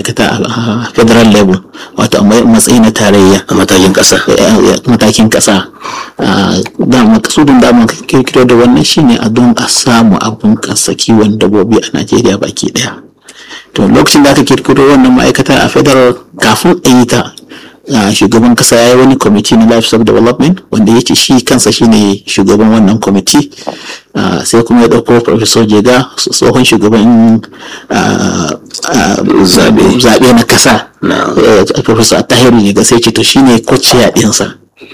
ma'aikata a federal level wato a matsayi na tarayya a matakin ƙasa matakin ƙasa da makasudin da mun kirkiro da wannan shine a don a samu abun kasa kiwon dabbobi a najeriya baki daya to lokacin da aka kirkiro wannan ma'aikata a federal kafin a yi ta shugaban kasa ya yi wani kwamiti na livestock development wanda ya ce shi kansa shine shugaban wannan kwamiti sai kuma ya ɗauko professor jega tsohon shugaban zaɓe na kasa professor tahiru jega sai ce to shine kwaciya ɗinsa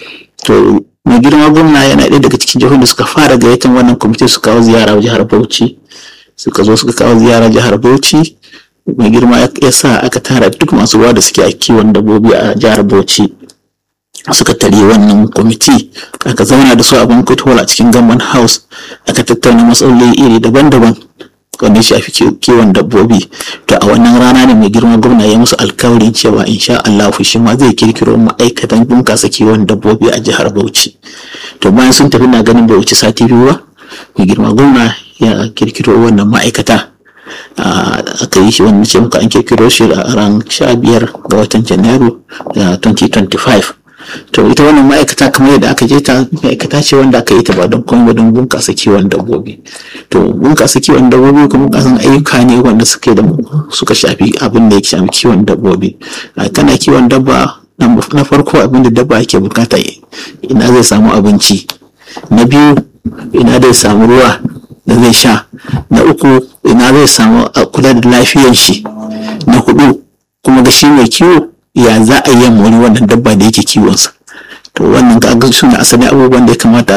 to mai girma gwamna yana ɗaya daga cikin jihohin da suka fara gayyatar wannan kwamiti su kawo ziyara jihar bauchi suka zo suka kawo ziyara jihar bauchi mai girma ya sa aka tara duk masu ruwa da suke a kiwon dabbobi a jihar bauchi suka tare wannan kwamiti aka zauna da su a banquet hall a cikin gamban house aka tattauna matsaloli iri daban-daban wanda ya shafi kiwon dabbobi to a wannan rana ne mai girma gwamna ya musu alkawarin cewa insha Allah shi ma zai kirkiro ma'aikatan bunkasa kiwon dabbobi a jihar Bauchi to bayan sun tafi na ganin Bauchi sati biyu ba mai girma gwamna ya kirkiro wannan ma'aikata aka yi shi wannan ce muka an kirkiro shi a ran sha biyar ga watan janairu 2025 to ita wannan ma'aikata kamar yadda aka je ta ma'aikata ce wanda aka yi ta ba don komai ba don bunƙasa kiwon dabbobi to bunƙasa kiwon dabbobi kuma bunƙasan ayyuka ne wanda suke da suka shafi abin da ya shafi kiwon dabbobi kana kiwon dabba na farko abin da dabba ake bukata ina zai samu abinci na biyu ina zai samu ruwa da zai sha na uku ina zai samu kula da lafiyar shi na hudu kuma ga shi mai kiwo ya za a yi mori wannan dabba da yake kiwonsa to wannan ga su ne asali abubuwan da ya kamata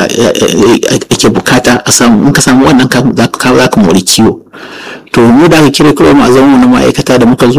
ake bukata a samu in ka samu wannan za ka mori kiwo to mu da aka kira kawai ma zama na ma'aikata da muka zo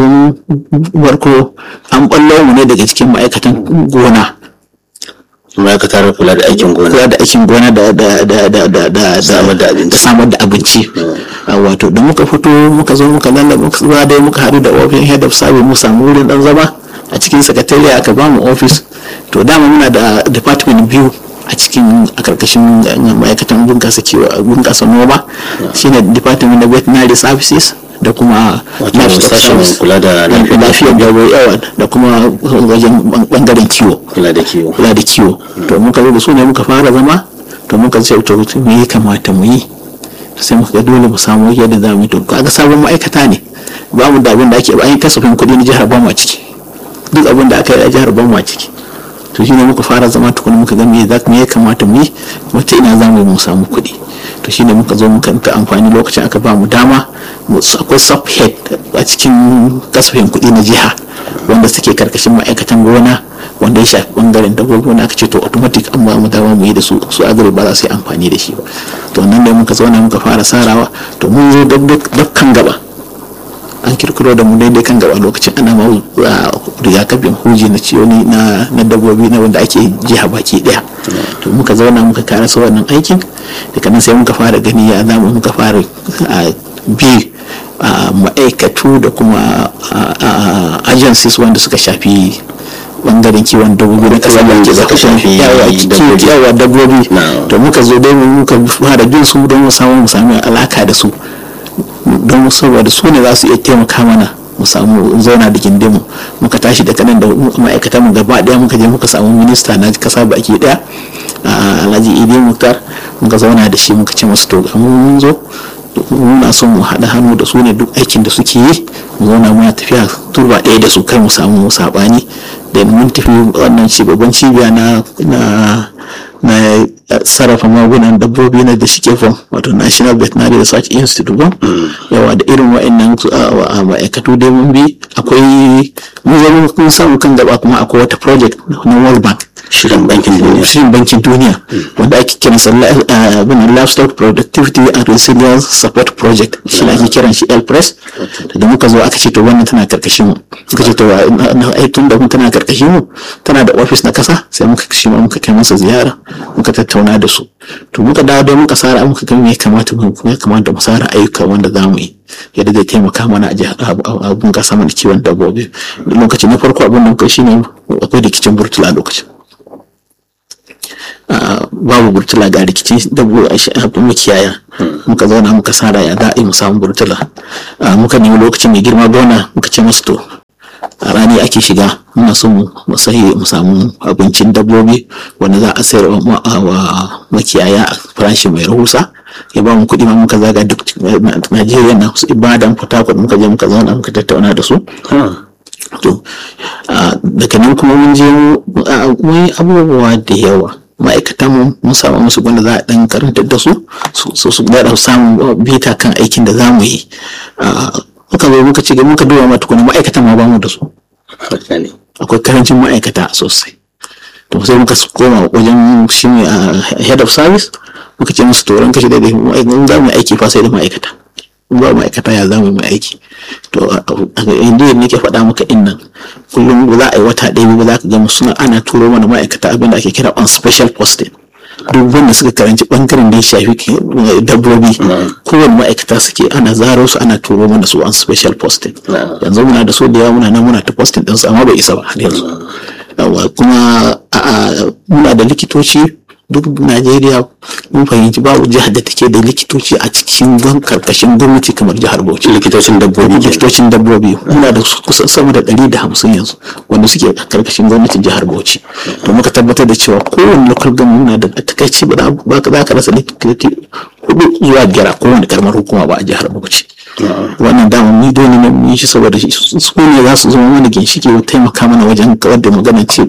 barko an ballo mu ne daga cikin ma'aikatan gona ma'aikatar kula da aikin gona kula da aikin gona da da da da da da samar da abinci samar da abinci wato da muka fito muka zo muka lalla muka zuwa dai muka haɗu da ofin head of service mu samu wurin dan zama a cikin sakatariya aka ba mu office to dama muna da department biyu a cikin a karkashin ma'aikatan bunkasa kiwo bunkasa noma shine department of veterinary services da kuma sashen kula da lafiyar dabbobi yawa da kuma wajen bangaren kiwo kula da kiwo kula da kiwo to muka zo da su ne muka fara zama to muka ce to me ya kamata mu yi sai muka dole mu samu yadda za mu yi to kaga sabon ma'aikata ne ba mu da abin da ake an yi kasafin kuɗi na jihar Bama ciki duk abin da aka yi a jihar Bama ciki to shine muka fara zama tukuna muka ga me ya kamata mu yi wata ina za mu yi mu samu kuɗi to shine muka zo muka ta amfani lokacin aka ba mu dama akwai subhead a cikin kasafin kuɗi na jiha wanda suke karkashin ma'aikatan gona wanda ya shafi bangaren dabbobi wanda aka ce to automatic an ba mu dama mu yi da su su agri ba za su yi amfani da shi ba to nan da muka zauna muka fara sarawa to mun zo dukkan gaba an kirkiro da mu daidai kan gaba lokacin ana ma rigakafin huji na ciwoni na dabbobi na wanda ake jiha baki daya to muka zauna muka kara su wannan aikin daga nan sai muka fara gani ya zama muka fara bi ma'aikatu da kuma agencies wanda suka shafi bangaren kiwon dabbobi da kasa da suka shafi yawa dabbobi to muka zo dai muka fara bin su don mu samu mu sami alaka da su don saboda su ne za su iya taimaka mana mu samu zauna da gindinmu muka tashi daga nan da ma'aikatan mu gaba daya muka je muka samu minista na kasa baki daya alhaji idi muktar muka zauna da shi muka ce masu to mun zo muna son mu haɗa hannu da su ne duk aikin da suke yi mu zauna muna tafiya turba ɗaya da su kai mu samu saɓani da mun tafi wannan babban cibiya na na sarrafa magunan dabbobi na da shike fam wato national veterinary research institute ba yawa da irin wa'annan ma'aikatu dai mun bi akwai mun zama kun samu kan gaba kuma akwai wata project na world bank shirin bankin duniya shirin bankin duniya wanda ake kiran sa bin livestock productivity and resilience support project shi ne ake kiran shi elpress da muka zo aka ce to wannan tana karkashin mu suka ce to ai tun da tana karkashin mu tana da office na kasa sai muka shi ma muka kai masa ziyara muka tattauna da su to muka dawo dai muka sara muka ga me ya kamata mu ya kamata mu sara ayyuka wanda za mu yi yadda zai taimaka mana a bunƙasa mana kiwon dabbobi lokaci na farko abin da muka shine akwai rikicin burtula lokacin babu burtula ga rikici dabbo a makiyaya muka zauna muka sara ya za a yi mu samu burtula muka nemi lokacin mai girma gona muka ce masu to a rani ake shiga muna so mu sahi mu samu abincin dabbobi wanda za a sayar wa makiyaya a farashi mai rahusa ya ba mu kuɗi ma muka zaga duk Najeriya na su Ibadan Port Harcourt muka je muka zauna muka tattauna da su to daga nan kuma mun je mun yi abubuwa da yawa ma'aikatan mu mun samu musu wanda za a dan karantar da su su su da samun bita kan aikin da za mu yi muka zo muka ce muka duba ma tukuna ma'aikatan ma ba mu da su akwai karancin ma'aikata sosai to sai muka koma wajen shi ne head of service muka ce musu tauran kashi da in za mu aiki fa sai da ma'aikata in ba ma'aikata ya za mu yi aiki to inda nake faɗa maka in nan kullum ba za a yi wata ɗaya ba za ka gama suna ana turo mana ma'aikata abin da ake kira on special posting duk wanda suka karanci bangaren da ya shafi dabbobi kowane ma'aikata suke ana zaro su ana turo mana su on special posting yanzu muna da so da yawa muna nan muna ta posting ɗinsu amma bai isa ba har yanzu kuma muna da likitoci duk najeriya mun fahimci babu jihar da take da likitoci a cikin karkashin gwamnati kamar jihar bauchi likitocin dabbobi likitocin dabbobi muna da kusan sama da ɗari da hamsin yanzu wanda suke karkashin gwamnatin jihar bauchi to muka tabbatar da cewa kowane local government muna da takaici ba za ka rasa likitoci hudu zuwa biyar a kowane karamar hukuma ba a jihar bauchi wannan dama ni dole ne mu yi shi saboda su ne za su zama mana ginshiki taimaka mana wajen kawar da magana ce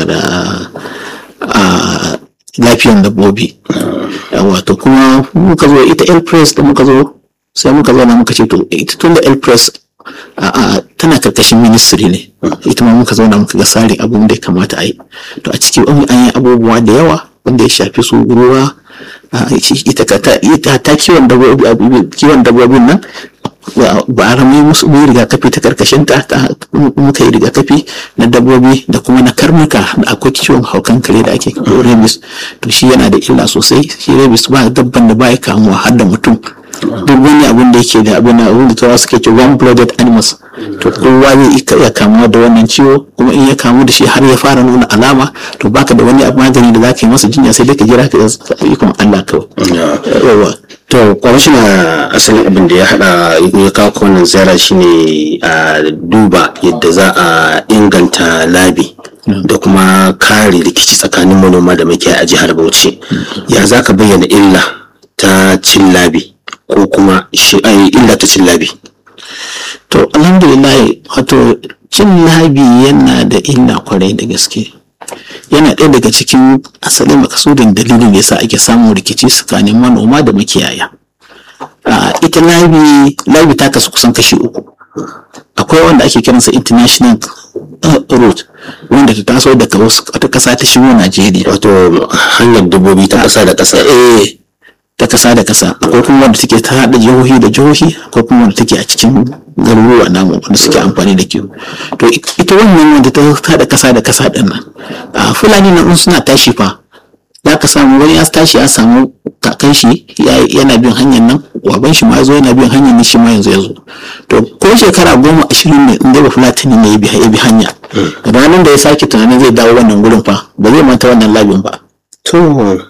lafiyan dabbobi wato kuma muka zo ita el press da muka zo sai muka zo na muka ce to ita tun da el press tana karkashin ministry ne ita ma muka zauna muka ga tsari abun da ya kamata a yi to a ciki an yi abubuwa da yawa wanda ya shafi su ruwa ita ta kiwon dabbobin nan ba a rami musu mu rigakafi ta karkashin ta muka yi rigakafi na dabbobi da kuma na karnuka da akwai ciwon haukan kare da ake rabies to shi yana da illa sosai shi rabies ba dabban da ba ya kamuwa har da mutum duk wani abin da yake da abin abin da turawa suke ce one blooded animals to kowa zai iya kamuwa da wannan ciwo kuma in ya kamu da shi har ya fara nuna alama to baka da wani magani da zaka yi masa jinya sai dai ka jira ka ikon Allah kawai to kwamishina asalin abin da ya hada ya kawo wannan ziyara shine a duba yadda za a inganta labi da kuma kare rikici tsakanin manoma da makiyaya a jihar Bauchi ya za ka bayyana illa ta cin labi ko kuma illa ta cin labi to alhamdulillah wato cin labi yana da illa kwarai da gaske yana ɗaya daga cikin asalin makasudin dalilin da yasa ake samun rikici tsakanin manoma da makiyaya ita labi labi ta kasu kusan kashi uku akwai wanda ake kiransa international route wanda ta taso daga wata ƙasa ta shigo najeriya wato hanyar dabbobi ta ƙasa da ƙasa eh ta kasa da kasa akwai kuma wanda take ta haɗa jihohi da jihohi akwai kuma wanda take a cikin garuruwa namu wanda suke amfani da kiwo to ita wannan wanda ta haɗa kasa da kasa ɗin nan a fulani na suna tashi fa za ka samu wani ya tashi ya samu kakan shi yana bin hanyar nan waban shi ma ya zo yana bin hanyar nan shi ma yanzu ya zo to ko shekara goma ashirin ne in dai ba fulatani ne ya bi hanya ranar da ya sake tunanin zai dawo wannan gurin fa ba zai manta wannan labin ba to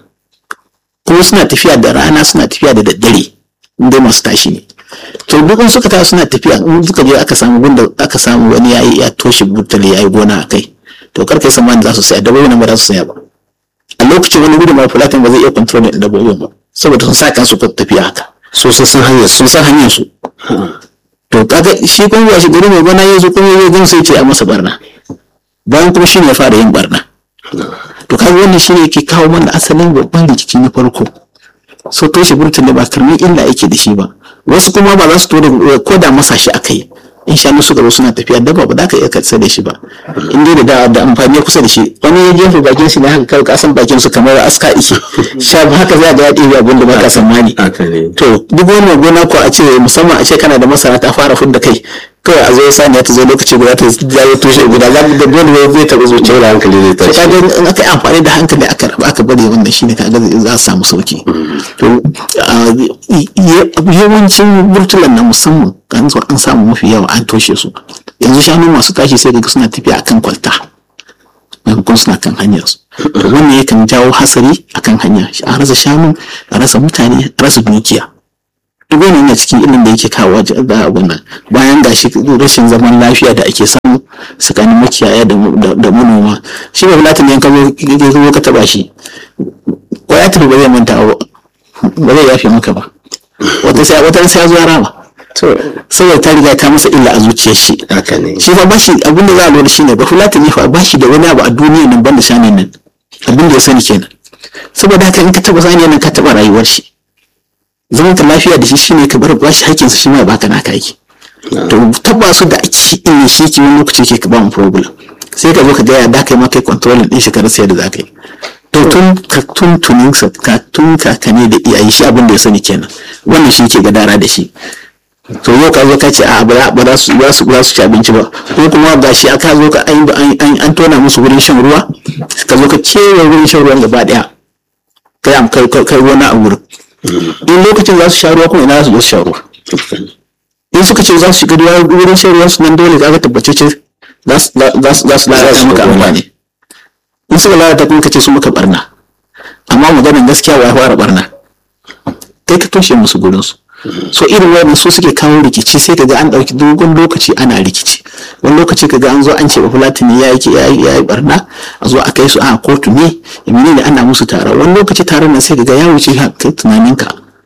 kuma suna tafiya da rana suna tafiya da daddare inda masu tashi ne to duk suka tashi suna tafiya in suka je aka samu gunda aka samu wani yayi ya toshe burtali yayi gona a kai to kar kai samani za su saya dabbobi nan ba za su saya ba a lokacin wani gudun mara fulatin ba zai iya control din dabbobin ba saboda sun sa kansu tafiya haka so sun san hanyar sun san hanyar su to kaga shi kuma ba shi gari mai gona yanzu kuma ya gan sai ce a masa barna bayan kuma shi ne ya fara yin barna to kaga wannan shine yake kawo mana asalin babban rikici na farko so toshe burtun da ba karmi illa yake da shi ba wasu kuma ba za su tura ko da masa shi aka yi in shanu suka zo suna tafiya dabba ba za ka iya katsa da shi ba in dai da da amfani kusa da shi wani ya jefa bakin shi na haka kawai kasan bakin su kamar aska ike sha haka za ga ya ɗebe abin da ba ka tsammani to duk wani gona ko a ce musamman a ce kana da masara ta fara fudda kai kawai a zo saniya ta zo lokaci guda ta jawo tushe guda za da dole zai taɓa zuciya da hankali zai tashi kaga in aka yi amfani da hankali aka raba aka bari wannan shine kaga za a samu sauki to yawancin burtulan na musamman an zo an samu mafi yawa an toshe su yanzu shanu masu tashi sai daga suna tafiya akan kwalta maimakon suna kan hanyar su to wannan yakan jawo hasari akan hanya a rasa shanu a rasa mutane a rasa dukiya duk wani yana cikin ilin da yake kawo da abun nan bayan gashi rashin zaman lafiya da ake samu tsakanin makiyaya da manoma shi ba fulatin yan ka zo ka taba shi ko ya tafi ba zai manta ba zai yafe maka ba wata sai wata sai ya zo rama saboda ta riga ta masa illa a zuciyar shi haka ne shi fa bashi abin da za a lura shine ba fulatin ne fa bashi da wani abu a duniya nan banda shanin nan abin da ya sani kenan saboda haka in ka taba sani nan ka taba rayuwar shi zaman ka lafiya da shi shine ka bar bashi hakkinsa shi ma ya baka naka yake to taba su da ake in shi ke wani lokaci ke ka ba mu problem sai ka zo ka ga ya da kai ma kai controlling din shi ka rasa yadda za ka yi to tun ka tun tunin sa ka tun kakane da iyaye shi abin da ya sani kenan wannan shi ke gadara da shi to yau ka zo ka ce a ba za su ba su ba su ci abinci ba ko kuma ga shi aka zo ka an an tona musu wurin shan ruwa ka zo ka kewaye wurin shan ruwan gaba daya kai am kai kai wani a wurin in lokacin za su sha ruwa kuma ina za su zo su sha ruwa in suka ce za su shiga ruwa wurin shan ruwan su nan dole ka ga tabbace ce za su lalata maka amfani in suka lalata kuma ka ce su maka barna amma maganin gaskiya wa ya fara barna kai ka toshe musu gurin su so irin wannan su suke kawo rikici sai kaga an dauki dogon lokaci ana rikici wani lokaci kaga an zo an ce bafulatani ya yi ya yi barna a zo a kai su a kotu ne ya ne ana musu tara wani lokaci taron nan sai kaga ya wuce kai tunaninka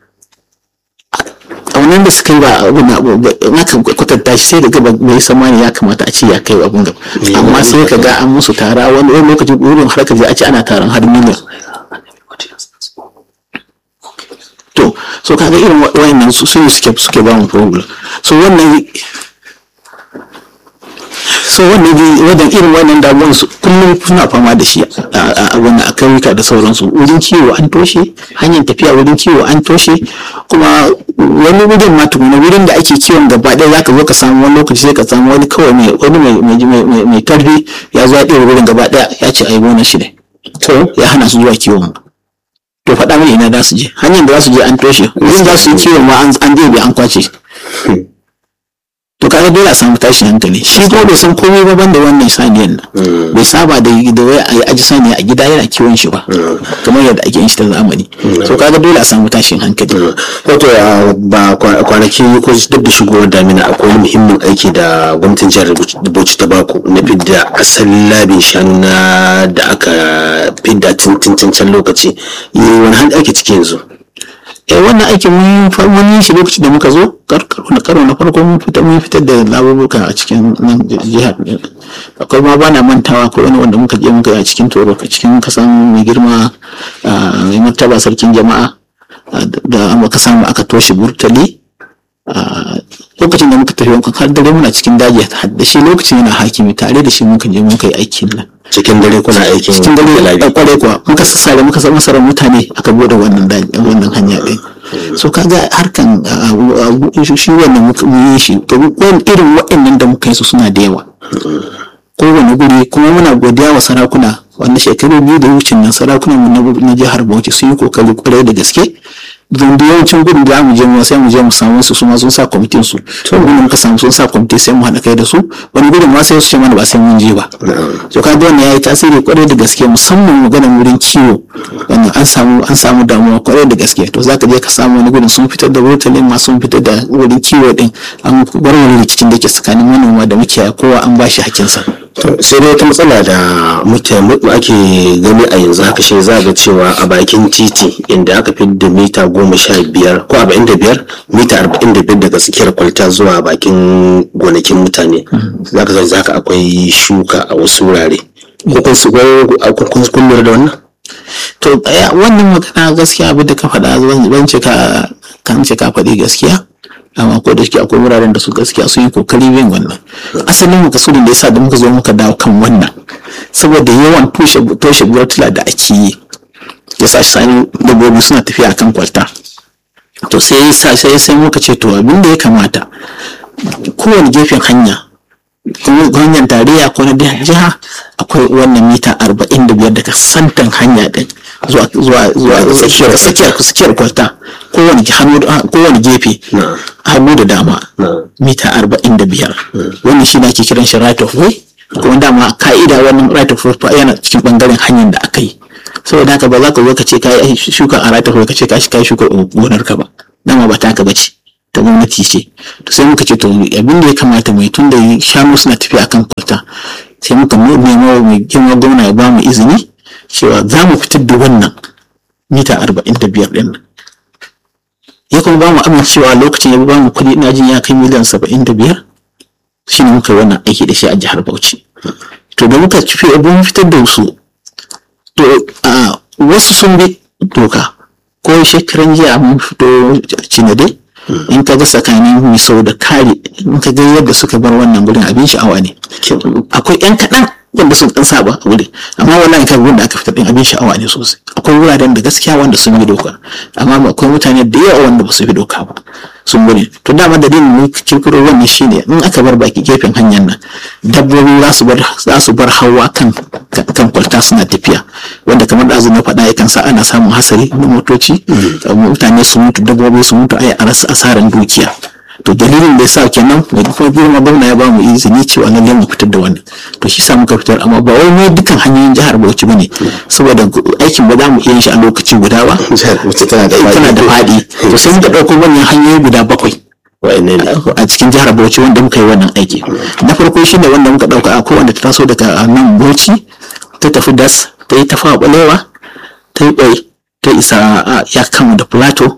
a wannan da suka yi ba abin na kan kwatanta shi sai daga bai samani ya kamata a ce ya kai abin gaba amma sai kaga an musu tara wani lokaci wurin har ka je a ce ana taron har miliyan to so kaga irin wayannan su su suke suke ba mu problem so wannan so wannan wajen irin wannan damuwan su kullum suna fama da shi a wannan a kauyuka da sauransu wurin kiwo an toshe hanyar tafiya wurin kiwo an toshe kuma wani wurin ma tukuna wurin da ake kiwon gaba ɗaya zaka zo ka samu wani lokaci sai ka samu wani kawai mai wani mai mai tarbi ya zo ya ɗaya wurin gaba ɗaya ya ce ai gona shi ne to ya hana su zuwa kiwon to faɗa mini ina za su je hanyar da za su je an toshe wurin za su yi kiwon ma an ɗebe an kwace to kaga dole a samu tashin hankali shi kuma bai san komai ba banda wannan saniyan nan bai saba da da wai a aji saniya a gida yana kiwon shi ba kamar yadda ake yin shi ta zamani so kaga dole a samu tashin hankali wato ba kwanaki ko duk da shigowar damina akwai wani muhimmin aiki da gwamnatin jihar Bauchi ta baku na fidda asalin labin shanu na da aka fidda tun can lokaci wani hali ake ciki yanzu eh wannan aikin mun yi shi lokacin da muka zo na karo na farko mun fitar mun fitar da labaruka a cikin nan jihar akwai ma bana mantawa ko wani wanda muka je muka yi a cikin toro a cikin kasan mai girma mai martaba sarkin jama'a da muka samu aka toshe burtali lokacin da muka tafi wankan har dare muna cikin daji da shi lokacin yana hakimi tare da shi muka je muka yi aikin nan cikin dare kuna aikin cikin dare a kwarai kuwa muka sassare muka sa masarar mutane aka bude wannan wannan hanya ɗin so kaga harkan shi wannan muka yi shi wani irin waɗannan da muka yi su suna da yawa kowane guri kuma muna godiya wa sarakuna wanda shekaru biyu da wucin nan sarakunan mu na jihar Bauchi sun yi kokari kwarai da gaske don da yawancin gudun da mu je mu sai mu je mu samu su su ma sun sa kwamitin su to gudun muka samu sun sa kwamiti sai mu haɗa kai da su wani gudun ma sai su ce mana ba sai mun je ba to ka ga wannan yayi tasiri kwarai da gaske musamman maganar wurin kiwo wannan an samu an samu damuwa kwarai da gaske to zaka je ka samu wani gudun sun fitar da burtalin ma sun fitar da wurin kiwo din an warware rikicin da ke tsakanin manoma da makiyaya kowa an ba shi hakkinsa sai dai wata matsala da mutane ake gani a yanzu haka shi za ga cewa a bakin titi inda aka fi da mita goma sha biyar ko arba'in da biyar mita arba'in da biyar daga tsakiyar kwalta zuwa bakin gonakin mutane za ka zai zaka akwai shuka a wasu wurare ko kun kun lura da wannan to wannan magana gaskiya abin da ka faɗa ban ce ka kan ce ka faɗi gaskiya amma ko da shi akwai wuraren da su gaskiya sun yi kokari bin wannan asalin makasudin da yasa da muka zo muka dawo kan wannan saboda yawan toshe toshe burtula da ake yi ya sa sani dabbobi suna tafiya akan kwalta to sai sai sai muka ce to abin da ya kamata kowane gefen hanya hanyar tarayya ko na jiha akwai wannan mita arba'in da biyar daga santan hanya din zuwa zuwa zuwa tsakiyar tsakiyar kwalta kowane kowane gefe hannu da dama mita arba'in da biyar wannan shi ake kiran shi right of way kuma dama ka'ida wannan right of way yana cikin bangaren hanyar da aka yi saboda haka ba za ka zo ka ce ka yi shuka a right of way ka ce ka shi shuka gonar ka ba dama ba taka bace ta gwamnati ce to sai muka ce to abin da ya kamata mai tun da shanu suna tafiya akan kwalta sai muka nemo mai girma gwamna ya ba mu izini cewa za mu fitar da wannan mita arba'in da biyar ɗin nan ya kuma ba mu amincewa lokacin ya ba mu kuɗi ina jin ya kai miliyan saba'in da biyar shi ne muka yi wannan aiki da shi a jihar Bauchi. To da muka fi abin fitar da su, to a wasu sun bi doka ko shekaran jiya mun fito cinade in ka ga tsakanin misau da kare in ka ga yadda suka bar wannan gurin abin sha'awa ne. Akwai 'yan kaɗan wanda sun ɗan saba a wuri amma wallahi kan wanda aka fitar din abin sha'awa ne sosai akwai wuraren da gaskiya wanda sun bi doka amma akwai mutane da yawa wanda ba su bi doka ba sun bari to dama dalilin mu kirkiro wannan shine in aka bar baki gefen hanyar nan dabbobi za su bar za su bar hawa kan kan kwalta suna tafiya wanda kamar da na faɗa yakan sa ana samun hasari na motoci mutane su mutu dabbobi su mutu ai a rasa asaran dukiya to dalilin da yasa kenan mai kuma girma gwamna ya ba mu izini cewa lalle mu fitar da wannan to shi sa muka fitar amma ba wai ne dukkan hanyoyin jihar Bauchi bane saboda aikin ba za mu iya yin shi a lokaci guda ba tana da tana da faɗi to sai muka ɗauko wannan hanyoyi guda bakwai a cikin jihar Bauchi wanda muka yi wannan aiki na farko shine wanda muka ɗauka akwai wanda ta taso daga nan Bauchi ta tafi das ta yi tafa balewa ta yi ɓai ta isa ya kama da plateau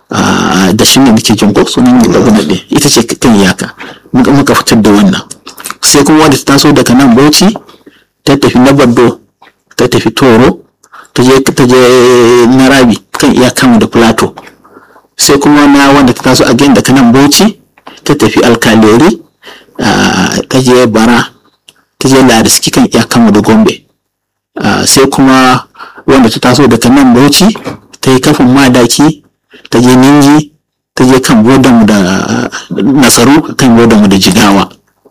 da shi ne muke jin ko sunan da gwamnati ɗin ita ce kan iyaka muka fitar da wannan sai kuma wanda ta taso daga nan bauchi ta tafi na bardo ta tafi toro ta je ta je narabi kan iyakan da plateau sai kuma na wanda ta taso again daga nan bauchi ta tafi alkaleri ta je bara ta je lariski kan iyakan da gombe sai kuma wanda ta taso daga nan bauchi ta yi kafin madaki ta je ninji ta je kan bodanmu da nasaru kan bodanmu da jigawa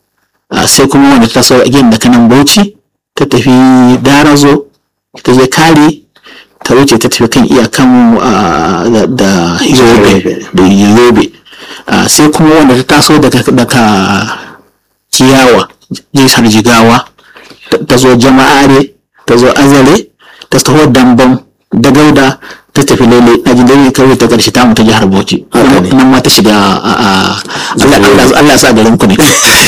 sai kuma wanda ta sau again da kanan bauchi ta tafi darazo ta je kare ta wuce ta tafi kan iyakanmu da yobe da yobe sai kuma wanda ta taso daga kiyawa jihar jigawa ta zo jama'are ta zo azare ta taho dambam da gauda ta tafi lele na jin dai kawai ta karshe ta mu ta jihar Bauchi nan ma ta shiga Allah ya sa garin ku ne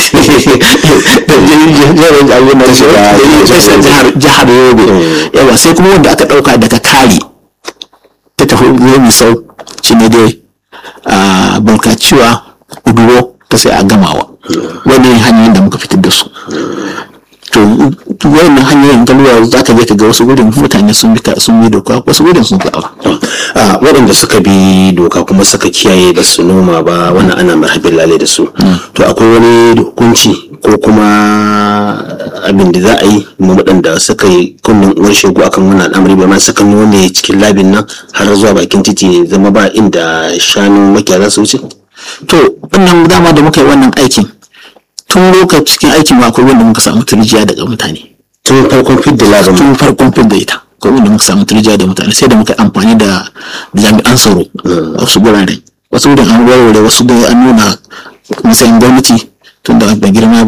jihar Yobe yawa sai kuma wanda aka dauka daga kari ta tafi yomi sau shi ne dai bulkaciwa uduro ta sai a gamawa wani hanyoyin da muka fitar da su to wannan hanyoyin galuwa za ka je ka ga wasu wurin mutane sun bi sun bi doka wasu wurin sun zaɓa. waɗanda suka bi doka kuma suka kiyaye ba su noma ba wannan ana marhabin lale da su to akwai wani hukunci ko kuma abin da za a yi ma waɗanda suka yi kunnen uwar shegu akan wannan al'amari ba ma suka nome cikin labin nan har zuwa bakin titi zama ba inda shanu makiya za su wuce. to wannan dama da muka yi wannan aikin tun lokacin cikin aikin akwai wanda muka samu turjiya daga mutane tun farkon fidda labin tun farkon fidda ita akwai wanda muka samu turjiya da mutane sai da muka amfani da jami'an tsaro a wasu gurare wasu wurin an warware wasu da an nuna matsayin gwamnati tun da mai girma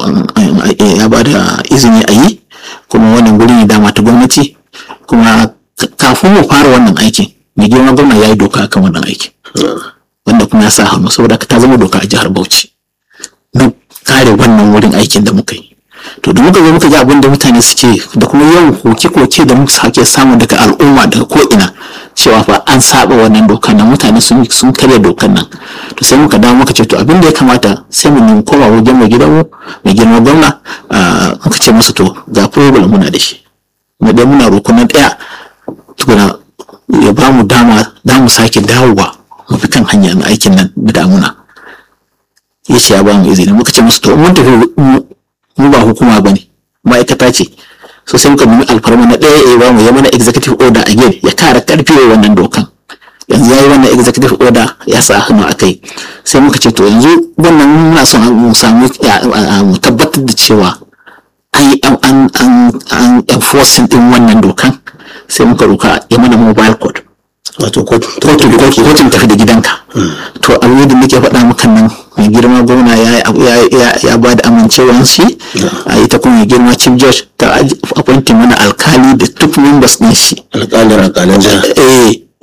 ya ba da izini a yi kuma wannan guri ne dama ta gwamnati kuma kafin mu fara wannan aikin mai girma gwamna ya yi doka akan wannan aikin wanda kuma ya sa hannu saboda ta zama doka a jihar bauchi na kare wannan wurin aikin da muka yi to da muka zo muka ga abin da mutane suke da kuma yawan koke-koke da muka sake samu daga al'umma daga ko'ina cewa fa an saba wannan dokar nan mutane sun sun karya dokar nan to sai muka dawo muka ce to abin da ya kamata sai mu nemi koma wajen mai gidanmu mai girma gwamna muka ce masa to ga problem muna da shi mu dai muna roƙo na ɗaya tukuna ya ba mu dama da mu sake dawowa mu fi kan hanyar aikin nan da damuna ya ce ya ba mu izini muka ce musu to mun tafi mu ba hukuma ba ne ma'aikata ce so sai muka nemi alfarma na ɗaya ya ba mu ya mana executive order again ya kara karfi wa wannan dokan yanzu ya yi wannan executive order ya sa hannu a kai sai muka ce to yanzu wannan muna son mu samu mu tabbatar da cewa an yi an an enforcing din wannan dokan sai muka roka ya mana mobile code wato kotun tafi da gidanka to abin da nake faɗa maka nan mai girma gwamna ya ba da amincewan shi a ita kuma mai girma chief judge ta appointing mana alkali da duk members ɗin shi alƙalin alƙalin jiha eh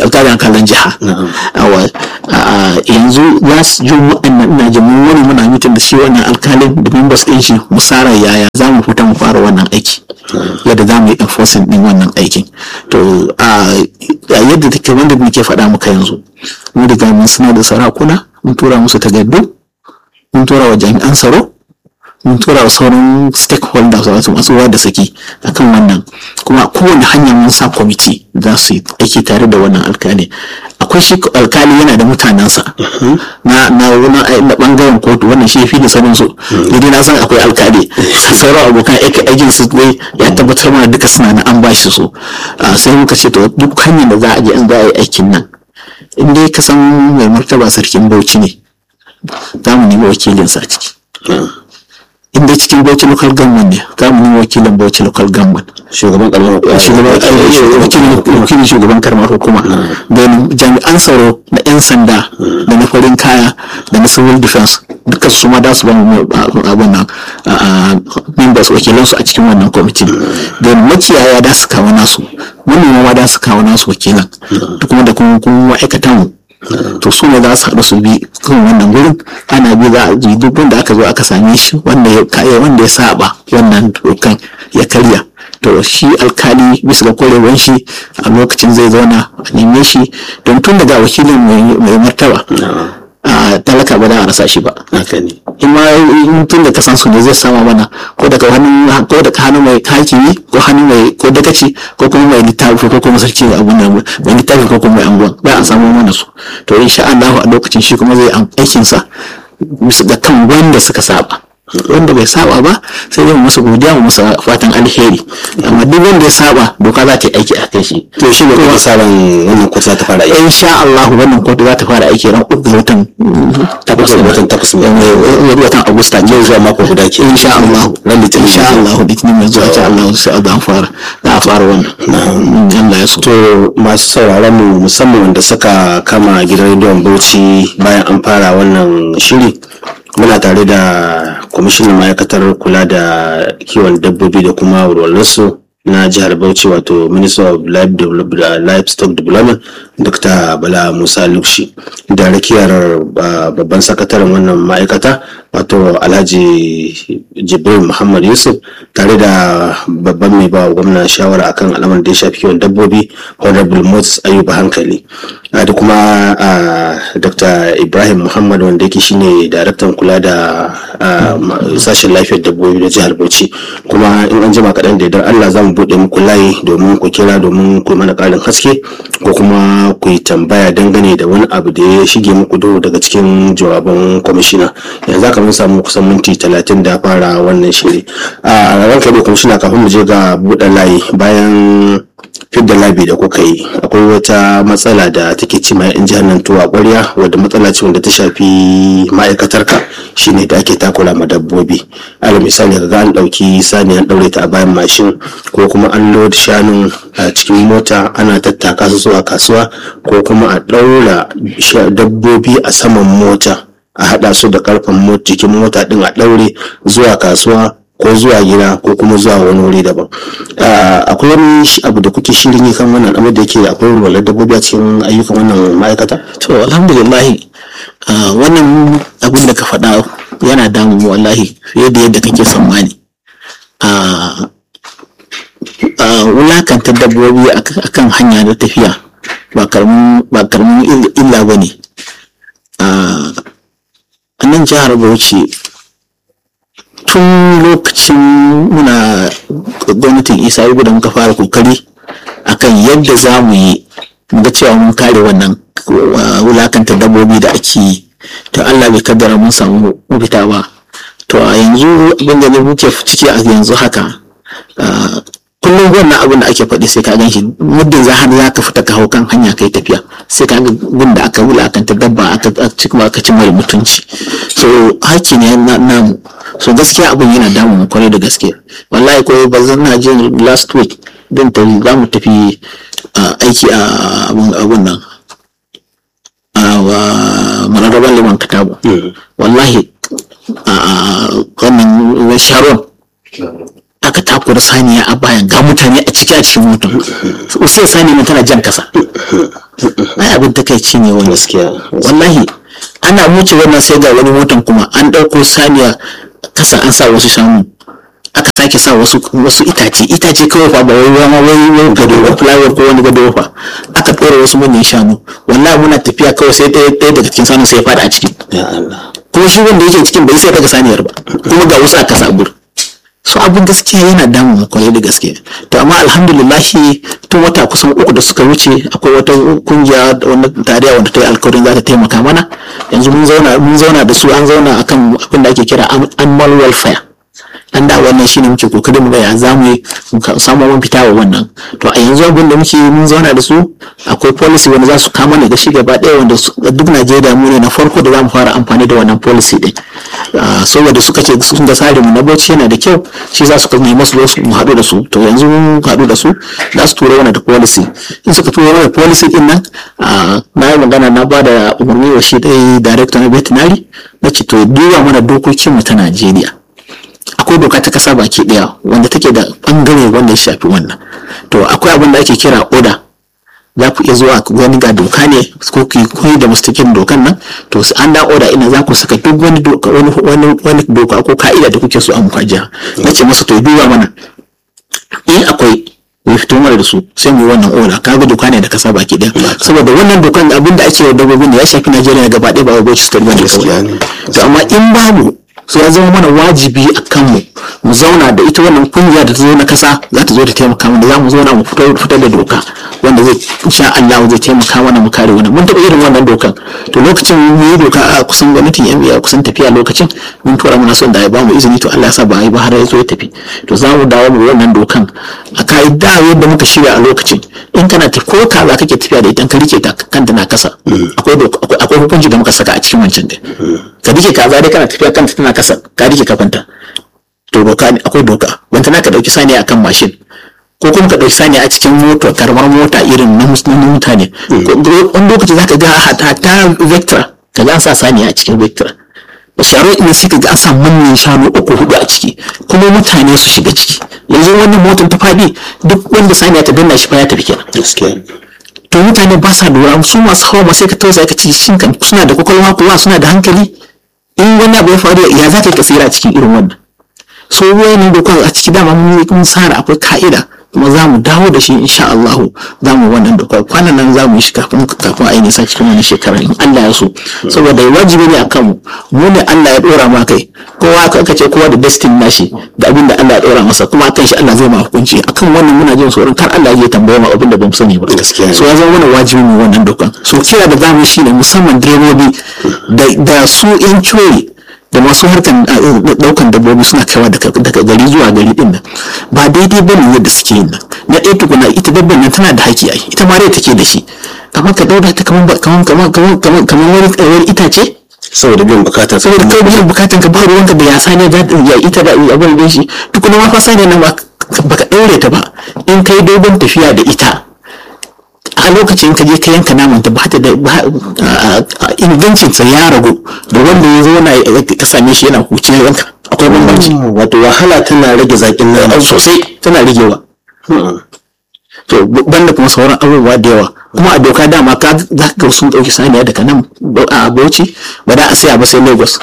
alkalin alkalin jiha awa yanzu za su ji waɗannan ina jin mun wani muna mitin da shi wannan alkalin da members ɗin shi mu tsara yaya za mu fita mu fara wannan aiki yadda za mu yi enforcing ɗin wannan aikin to a yadda take wanda muke faɗa muka yanzu mu riga mun sanar da sarakuna mun tura musu takardu mun tura wa jami'an tsaro mun tura wa sauran stakeholders wato masu ruwa da saki akan wannan kuma kowane hanyar mun sa kwamiti za su yi aiki tare da wannan alkali akwai shi alkali yana da mutanensa na na na bangaren kotu wannan shi fi da sanin su dai na san akwai alkali sauran abokan aikin su dai ya tabbatar mana duka suna na an bashi su sai muka ce to duk hanyar da za a je an za a yi aikin nan in dai ka san mai martaba sarkin bauchi ne za mu nemi wakilinsa a ciki in dai cikin bauchi local government ne za mu nemi wakilin bauchi local government shugaban karamar wakilin shugaban karamar hukuma da jami'an tsaro na 'yan sanda da na farin kaya da na civil defense duka su ma da su ba mu abin nan members wakilansu a cikin wannan kwamitin da makiyaya da su kawo nasu manoma ma da su kawo nasu wakilan da kuma da kuma ma'aikatan mu to su ne za su haɗu su bi kan wannan gurin ana bi za a ji duk wanda aka zo aka same shi wanda ya kaya wanda ya saba wannan dokan ya karya to shi alkali bisa ga korewan shi a lokacin zai zauna a neme shi don tun daga wakilin mai martaba a talaka ba za a rasa shi ba in ma tun da kasan su ne zai sama mana ko daga hannun ko daga hannun mai hakimi ko hannun mai ko dagaci ko kuma mai littafi ko kuma sarki abun nan mai littafi ko kuma mai anguwan ba a samu mana su to insha Allah a lokacin shi kuma zai aikin sa bisa ga kan wanda suka saba wanda bai saba ba sai dai mu masa godiya mu masa fatan alheri amma duk wanda ya saba doka za ta yi aiki a kan shi to shi ne kuma sabon wannan kotu za ta fara aiki insha Allah wannan kotu za ta fara aiki ran uku ga watan takwas watan takwas ne watan Agusta yau zuwa mako guda ke insha Allah ran litinin insha Allah litinin mai zuwa insha Allah sai a fara za a fara wannan Allah ya so to masu sauraron mu musamman wanda suka kama gidan rediyon Bauchi bayan an fara wannan shiri muna tare da kwamishinan ma'aikatar kula da kiwon dabbobi da kuma walwalarsu na jihar bauchi wato minister of livestock development dr bala musa lukshi da rakiyar babban sakataren wannan ma'aikata wato alhaji jibril muhammad yusuf tare da babban mai ba gwamna shawara akan al'amarin da ya shafi kiwon dabbobi honorable moses ayuba hankali da kuma dr ibrahim muhammad wanda yake shine daraktan kula da sashen lafiyar dabbobi da jihar bauchi kuma in an jima kaɗan da idan allah za mu buɗe muku layi domin ku kira domin ku mana ƙarin haske ko kuma ku yi tambaya dangane da wani abu da ya shige muku duhu daga cikin jawaban kwamishina yanzu aka mun samu kusan minti talatin da fara wannan shiri a ranka da kwamishina kafin mu je ga buɗe layi bayan fidda labi da kuka yi akwai wata matsala da take ci ma yan jihar nan tuwa ƙwarya wadda matsala ce wanda ta shafi ma'aikatarka shine da ake takura ma dabbobi ala misali kaga an ɗauki sani an ɗaure ta a bayan mashin ko kuma an load shanun a cikin mota ana tattaka su zuwa kasuwa ko kuma a ɗaura dabbobi a saman mota a haɗa su da ƙarfen jikin mota ɗin a ɗaure zuwa kasuwa ko zuwa gida ko kuma zuwa wani wuri daban akwai wani abu da kuke shirin yi kan wannan amma da yake akwai walwalar dabbobi a cikin ayyukan wannan ma'aikata to alhamdulillah wannan abin da ka faɗa yana damu wallahi fiye da yadda kake tsammani wulakantar dabbobi akan hanya da tafiya ba karamin illa ba ne a nan jihar bauchi tun lokacin muna gwamnatin isa yi da muka fara kokari akan yadda za mu yi ga cewa mun kare wannan wulakantar dabbobi da ake yi to allah bai kaddara mun samu mafita ba to a yanzu abin da muke ciki a yanzu haka kullum wannan abin da ake faɗi sai ka gan shi muddin za har za ka fita ka hau kan hanya kai tafiya sai ka ga gun da aka wulakanta dabba aka kuma aka ci mara mutunci so haki ne na namu so gaskiya abin yana damun mu kwarai da gaske wallahi ko ba zan na jin last week din ta za mu tafi aiki a abun nan a mararraban liman katabu wallahi a wannan sharon aka takura saniya a bayan ga mutane a ciki a cikin motar sai saniya nan tana jan kasa ai abin takaici ne wani gaskiya wallahi ana wuce wannan sai ga wani motan kuma an ɗauko saniya kasa an sa wasu shanu aka sake sa wasu wasu itace itace kawai fa ba wai wani wai wai gado ba flower ko wani gado fa aka ɗora wasu manyan shanu wallahi muna tafiya kawai sai ɗaya ɗaya daga cikin sanu sai ya fada a ciki ya Allah kuma shi wanda yake cikin bai sai daga saniyar ba kuma ga wasu a kasa a gurin so abin gaskiya yana damun mu kwarai da gaske to amma alhamdulillahi tun wata kusan uku da suka wuce akwai wata kungiya da wani tarayya wanda ta yi alkawarin za ta taimaka mana yanzu mun zauna mun zauna da su an zauna akan abin da ake kira am- animal welfare an da wannan shine muke kokarin mu ga ya zamu yi mu ka- samu mun fita wa wannan to a yanzu abin da muke mun zauna da su akwai policy wanda za su kama ne da shi gaba ɗaya wanda su- duk Najeriya mu ne na farko da za mu fara amfani da wannan policy din Ah, saboda suka ce sun ga tsarin mu na bauchi yana da kyau shi za su ka nemi su zo su mu haɗu da su to yanzu mun haɗu da su za su tura mana da policy in suka tura mana policy din nan ah, na yi magana na ba da umarni wa shi ɗaya director na veterinary na ce to duba mana dokokin mu ta Najeriya akwai doka ta kasa baki daya wanda take da bangare wanda ya shafi wannan to akwai abin da ake kira oda za ku iya zuwa ku gani ga doka ne ko ku koyi da mustakin dokan nan to su an da oda ina za ku saka duk wani doka wani wani wani doka ko ka'ida da kuke so a muka jiha na ce masa to duba mana in akwai ya fito mana da su sai mu yi wannan oda kaga doka ne da kasa baki daya saboda wannan dokan abin da ake wa dabbobin da ya shafi Najeriya gaba ɗaya ba wai Bauchi State bane Gaskiya ne. kawai to amma in babu so ya zama mana wajibi a kanmu mu zauna da ita wannan kungiya da ta zo na kasa za ta zo ta taimaka mana za mu zauna mu fitar fitar da doka wanda zai insha Allah zai taimaka mana mu kare wannan mun taɓa irin wannan dokan to lokacin mun yi doka a kusan gwamnatin yan biya kusan tafiya lokacin mun tura muna son da ya bamu izini to Allah ya sa ba a yi ba har ya zo ya tafi to za mu dawo mu wannan dokan a ka'ida yadda muka shirya a lokacin in kana tafi ko kaza kake tafiya da ita ka rike ta kanta na kasa akwai doka- akwai akwai hukunci da muka saka a cikin wancan din ka rike kaza dai kana tafiya kanta tana kasa ka rike kafanta to doka ne akwai doka wanda na ka dauki saniya akan mashin ko kuma ka dauki saniya a cikin mota karamar mota irin na mus- na mutane Ko- wani lokaci zaka ga hata ta vectra ka ga an sa saniya a cikin vectra sharo ina sai ka ga an sa manyan shanu uku hudu a ciki kuma mutane su shiga ciki yanzu wannan motar ta fadi duk wanda saniya ta danna shi fa ya tafi kenan gaskiya to mutane ba sa lura su masu hawa ma sai ka tausaya ka ce shin kan suna da kwakwalwa kuwa suna da hankali in wani abu ya faru ya za ka yi kasira a cikin irin wannan so wayannan dokar a ciki dama mun yi mun tsara akwai ka'ida kuma za mu dawo da shi insha Allah za mu wannan dokar kwanan nan za mu yi shi kafin kafin a yi nisa cikin wani shekara in Allah ya so saboda wajibi ne akan mu mu ne Allah ya dora ma kai kowa ka aka ce kowa da destiny nashi da abin da Allah ya dora masa kuma akan shi Allah zai ma hukunci akan wannan muna jin tsoron kar Allah ya tambaye mu abin da bamu sani ba Gaskiya ne. so ya zama mana wajibi mu wannan dokan so kira da zamu yi shine musamman direbobi da da su yan coyi da masu harkan uh, daukan dabbobi suna kaiwa daga daga gari zuwa gari din nan ba daidai bane yadda suke yin nan na ɗaya tukuna ita dabban nan tana da haƙƙi ai ita ma rai take da shi kamar ka dauka ta kamar kamar kamar kamar kamar kamar wani wani itace saboda biyan bukatar saboda kai biyan bukatan ka ba ruwanka da ya sani da ya ita da abin da shi tukuna ma fa sani nan ba baka daure ta ba in kai dogon tafiya da ita a lokacin ka je ka yanka naman ta ba ta da ba- a- a- ingancin sa ya ragu da wanda ya zo na ka same shi yana huce yanka akwai bambanci wato wahala tana rage zakin a nan sosai tana rigewa to banda kuma sauran abubuwa da yawa kuma a doka dama ka za ka ga sun ɗauki saniya daga nan a bauchi ba da a saya ba sai lagos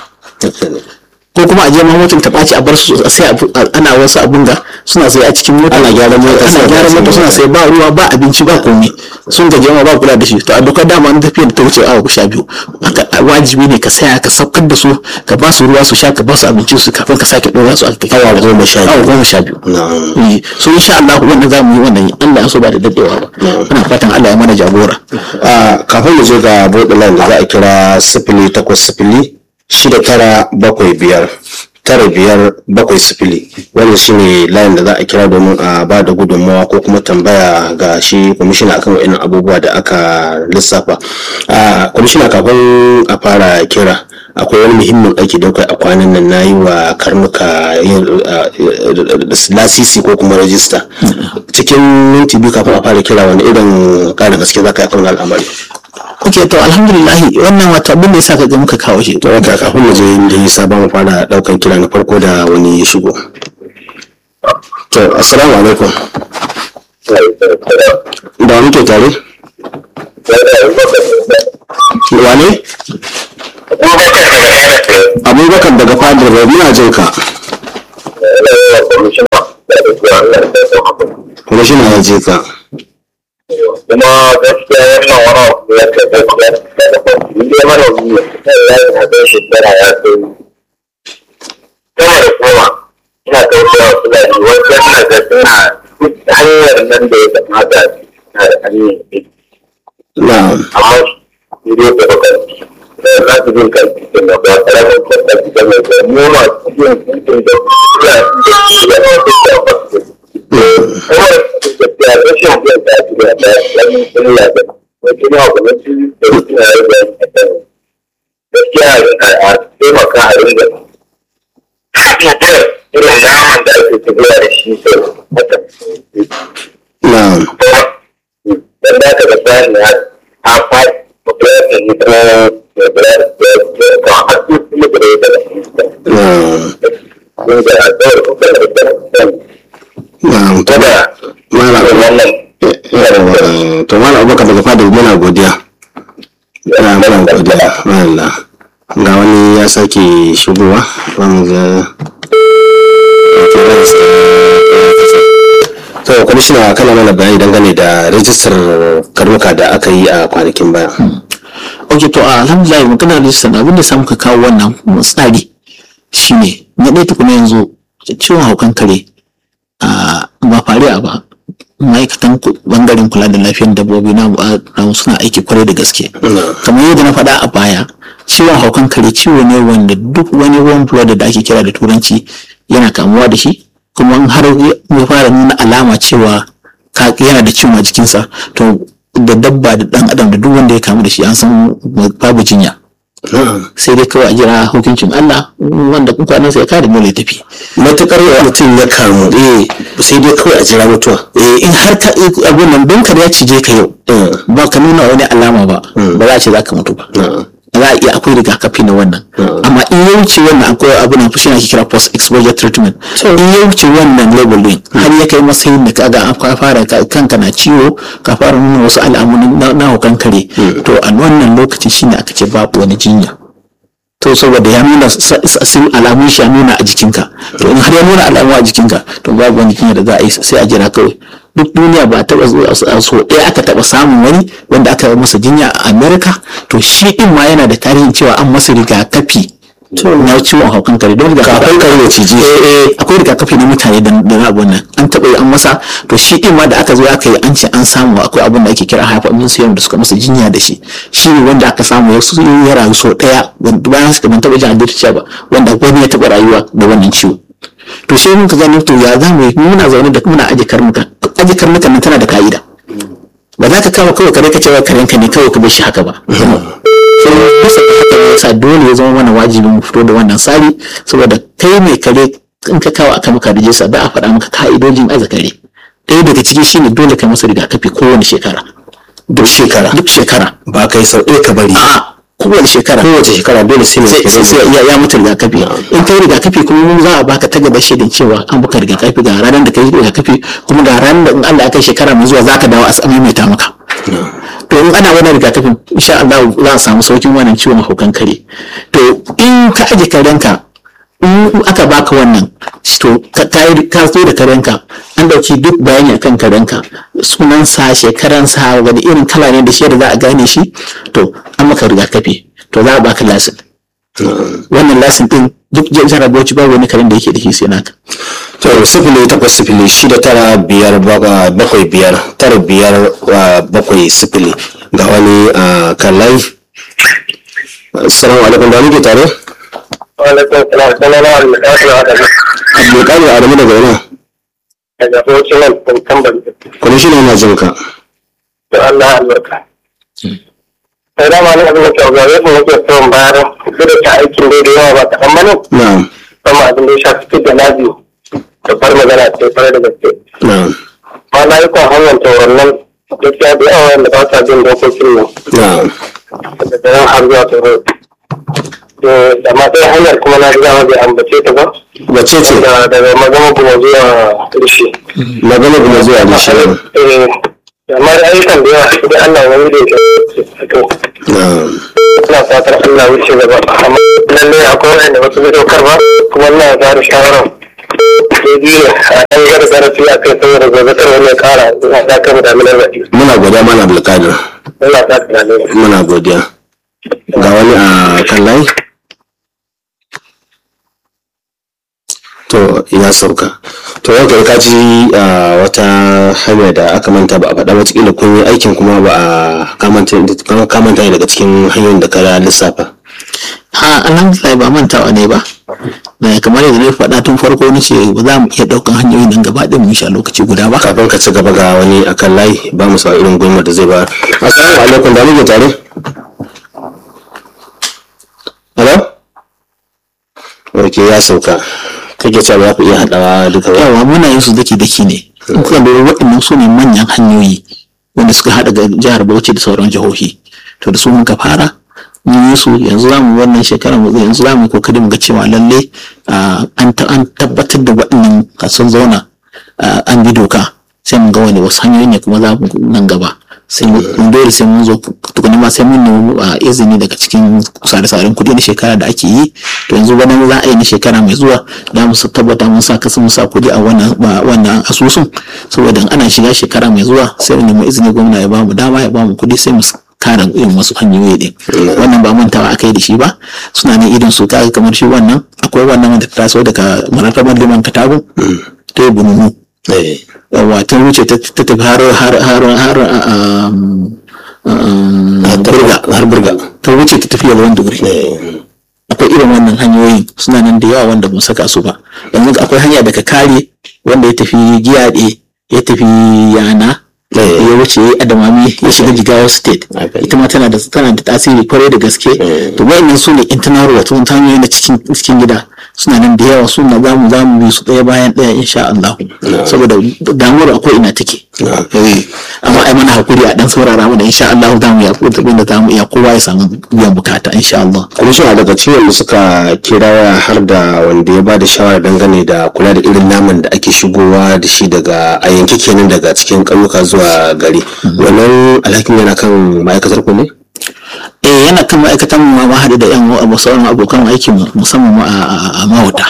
ko kuma a je ma motar ta ɓaci a bar su a sai abu- a- ana wasu abun da suna sai a cikin mota ana gyaran mota ana gyaran mota suna sai ba ruwa ba abinci ba komai sun gaje ma ba kula da shi to a dokar dama an tafiya da ta wuce awa sha biyu Haka, a wajibi ne ka saya ka saukar da su ka ba su ruwa su sha ka ba su abinci su kafin ka sake ɗora su a Awa goma sha biyu. awa goma sha biyu na'am Eh, so insha Allah wannan za mu yi wannan Allah ya so ba da daddewa ba ina fatan Allah ya mana jagora a kafin mu je ga borderline da za a kira sifili takwas sifili shida tara bakwai biyar tara biyar bakwai sifili wannan shine layin da za a kira domin a ba da gudunmawa ko kuma tambaya ga shi kwamishina akan wa'annan abubuwa da aka lissafa a kwamishina kafin a fara kira akwai wani muhimmin aiki da kai a kwanan nan na yi wa karnuka yin uh, uh, lasisi ko kuma rajista cikin minti biyu kafin a fara kira wani irin ƙarin gaske za ka yi kan al'amari ok to alhamdulillah wannan wata abin da ya sa ka ga muka kawo shi to haka kafin mu je da yi sabon fara daukan kira na farko da wani ya shigo to assalamu alaikum da wa muke tare wane abubakar daga fadar rai muna jin ka kuma shi na ya je ka kuma gaskiya wannan wani abu ya kai gaskiya ni dai manomi ne ya yi hadin shekara ya kai sama da goma ina tausaya wa fulani wajen na ga suna duk hanyar nan da ya kamata na da hanyar ne na'am amma shi dai ga bakanci da za su bin kan cikin da ba tare da kwanta cikin mai da mu ma cikin cikin da suna cikin da ya fi da ba su kuma gaskiya rashin biyan ta ci da ta wani illa da wani ma gwamnati da suna yi da gaskiya a taimaka a ringa bibiyar irin naman da ake tafiya da shi sai haka na'am dan da ka ga bayan ya a faɗi mutum ya yi ko ya bura da ya ka har su kuma da ya da shi na'am kun ga a tsawar kuka da da na'am to da malam wannan Yawwa, to malam abubakar daga fadar muna godiya na muna godiya Allah ga wani ya sake shigowa ban ga to kwamishina kana mana bayani dangane da rajistar karnuka da aka yi a kwanakin baya ok to alhamdulillah magana da sana abin da samu ka kawo wannan tsari shine na ɗaya tukuna yanzu ciwon haukan kare a ba fariya ba ma'aikatan ku- bangaren kula da lafiyar dabbobi na na suna aiki kwarai da gaske kamar yadda na faɗa a baya ciwon haukan kare ciwo ne wanda duk wani warm blood da ake kira da turanci yana kamuwa da shi kuma in har ya fara nuna alama cewa ka yana da ciwon a jikinsa to da dabba da dan adam da duk wanda ya kamu da shi an san babu jinya sai dai kawai a jira hukuncin Allah wanda kwanan sai ya kare dole ya tafi matukar mutum ya kamu eh sai dai kawai a jira mutuwa eh in har ka abun nan don kar ya cije ka yau ba ka nuna wani alama ba ba za a ce za ka mutu ba za a iya akwai rigakafi na wannan amma in ya wuce wannan akwai abu na fushi ake kira post exposure treatment in ya wuce wannan label din har ya kai matsayin da kaga an ka fara ka- kanka na ciwo ka fara nuna wasu alamun na- na hukan kare to a wannan lokaci shine aka ce babu wani jinya to saboda ya nuna sa- sa- sun alamun shi ya nuna a jikinka to in har ya nuna alamu a jikinka to babu wani jinya da za a yi sai a jira kawai duk duniya ba taɓa zuwa a so ɗaya aka taɓa samun wani wanda aka yi masa jinya a america to shi ɗin ma yana da tarihin cewa an masa rigakafi na ciwon haukan kare don rigakafi Kafin kare ya cije. eh eh akwai rigakafi na mutane da da na abun nan an taɓa yi an masa to shi ɗin ma da aka zo aka yi an ce an samu akwai abun da ake kira hyperimmune serum da suka masa jinya da shi shi ne wanda aka samu ya su ya rayu sau ɗaya wanda bayan suka ban taɓa jin addirciya ba wanda wani ya taɓa rayuwa da wannan ciwo to sai mun ka gani to ya za mu yi muna zaune da muna aje karnuka aje karnukan nan tana da ka'ida ba za ka kama kawai kare ka cewa karenka ne kawai ka bar shi haka ba sai bisa ga haka ne yasa dole ya zama mana wajibi mu fito da wannan tsari saboda kai mai kare in ka kawo aka maka rijista da a faɗa maka ka'idojin aza kare ɗaya daga ciki shine dole ka masa rigakafi kowane shekara duk shekara duk shekara ba kai sau ɗaya ka bari a'a kowane shekara kowace shekara dole sai mai sai sai ya ya mutu rigakafi in kai rigakafi kuma mun za a baka takarda shaidan cewa an baka rigakafi ga ranar da kai rigakafi kuma ga ranar da in Allah ya kai shekara mai zuwa zaka dawo a maimaita maka to in ana wannan rigakafin insha Allah za a samu saukin wannan ciwon haukan kare to in ka aje karenka in aka baka wannan to ka kai- ka zo da karenka an dauki duk bayani akan karenka sunansa shekaransa wani irin kala ne da shi da za a gane shi to an maka rigakafi to za a baka lasin wannan lasin din duk jihar Bauchi babu wani karen da yake da shi sai naka to sifili takwas sifili shida tara biyar baka- bakwai biyar tara biyar wa bakwai sifili ga wani a kan live assalamu alaikum da muke tare Walaikun salam, sunana Al-Mudassir Adamu, abdulkadir adamu daga yana daga Bauchi nan, Kumtambar. kwamishina yana jin ka da Allah albarka. Sai dama ne abin da ke gare su nake son bayar duk da ta aikin dai da yawa ba kaɗan ba ne, na'am sama abin da ya shafi fit da labi da far magana ce fara da gaske. na'am Ma na yi kwan hanyar tauron nan gaskiya da yawa wanda ba sa bin dokokin nan na'am daga daren har zuwa tauron. Da ma sai hanyar kuma na ji dama bai ambace ta ba, wace ce da daga magana kuma zuwa rishi magana kuma zuwa da shi eh amma da ayyukan da yawa idan Allah ya yi da ya to ina fatar Allah ya wuce gaba amma lallai akwai wanda ba su bi dokar ba kuma Allah ya ba da shawara sai biyu a ɗan yadda zarafi a kai saboda gobe kar wani ya ƙara ina ta kai da minar baɗi muna godiya mana abdulkadir Allah ta tunani muna godiya ga wani a kan layi to ya sauka to yau kai kaji a wata hanya da aka manta ba a faɗa ba cikin kun yi aikin kuma ba a kamanta kamanta ne daga cikin hanyoyin da ka lissafa ha alhamdulillah ba mantawa ne ba da kamar yadda na faɗa tun farko ni ce ba za mu iya ɗaukan hanyoyin nan gaba ɗin mu sha lokaci guda ba kafin ka ci gaba ga wani akan layi ba mu sa irin gulmar da zai ba assalamu alaikum da muke tare hello ok ya sauka kake cewa za ku iya haɗawa duka ba yawa muna yin su daki daki ne in kuka lura waɗannan su ne manyan hanyoyi wanda suka haɗa ga jihar Bauchi da sauran jihohi to da su muka fara mun yi su yanzu za mu wannan shekarar mu yanzu za mu yi kokari mu ga cewa lalle ah, an ta- an tabbatar da waɗannan sun zauna ah, an bi doka sai mun ga wani wasu hanyoyi ne kuma za mu nan gaba sai mun dole sai mun zo tukuna ma sai mun nemi ah, izini daga cikin sare-saren kuɗi na shekara da ake yi to yanzu bana za a yi na shekara mai zuwa za mu sa- tabbata mun sa kasu mun sa kuɗi a wannan ba- wannan asusun saboda in ana shiga shekara mai zuwa sai mu nemi izini gwamna ya ba mu dama ya ba mu kuɗi sai mu s- kara irin wasu hanyoyi din wannan ba mantawa aka yi da shi ba suna nan irin su kaga kamar shi wannan akwai wannan wanda ta taso daga mararraban liman katagun ta yi bununu eh yawa ta wuce ta ta tafi har har har har um, um, burga har burga ta wuce ta tafi yawan duguri eh akwai irin wannan hanyoyin suna nan da yawa wanda ba saka su ba yanzu akwai hanya daga kare wanda ya tafi giyaɗe ya tafi yana Eh. ya wuce adamami ya shiga jigawa state Okay. ita ma tana da tana da tasiri kwarai da gaske Eh. to wayannan su ne internal wato wata hanyoyi na cikin cikin gida suna nan da yawa suna za mu za mu bi su ɗaya bayan ɗaya insha Allah saboda damuwar akwai ina take Eh. amma ai mana hakuri a dan saurara mana insha Allah za mu ya da za mu iya kowa ya samu biyan bukata insha Allah kwamishina daga ciwon da suka kira waya har da wanda ya ba da shawara dangane da kula da irin naman da ake shigowa da shi daga a yanke kenan daga cikin ƙauyuka zuwa gari wannan alhakin yana kan ma'aikatar ku ne eh yana kan ma'aikatan mu ma haɗu da yan wa- sauran abokan aiki mu musamman ma a- a a mahauta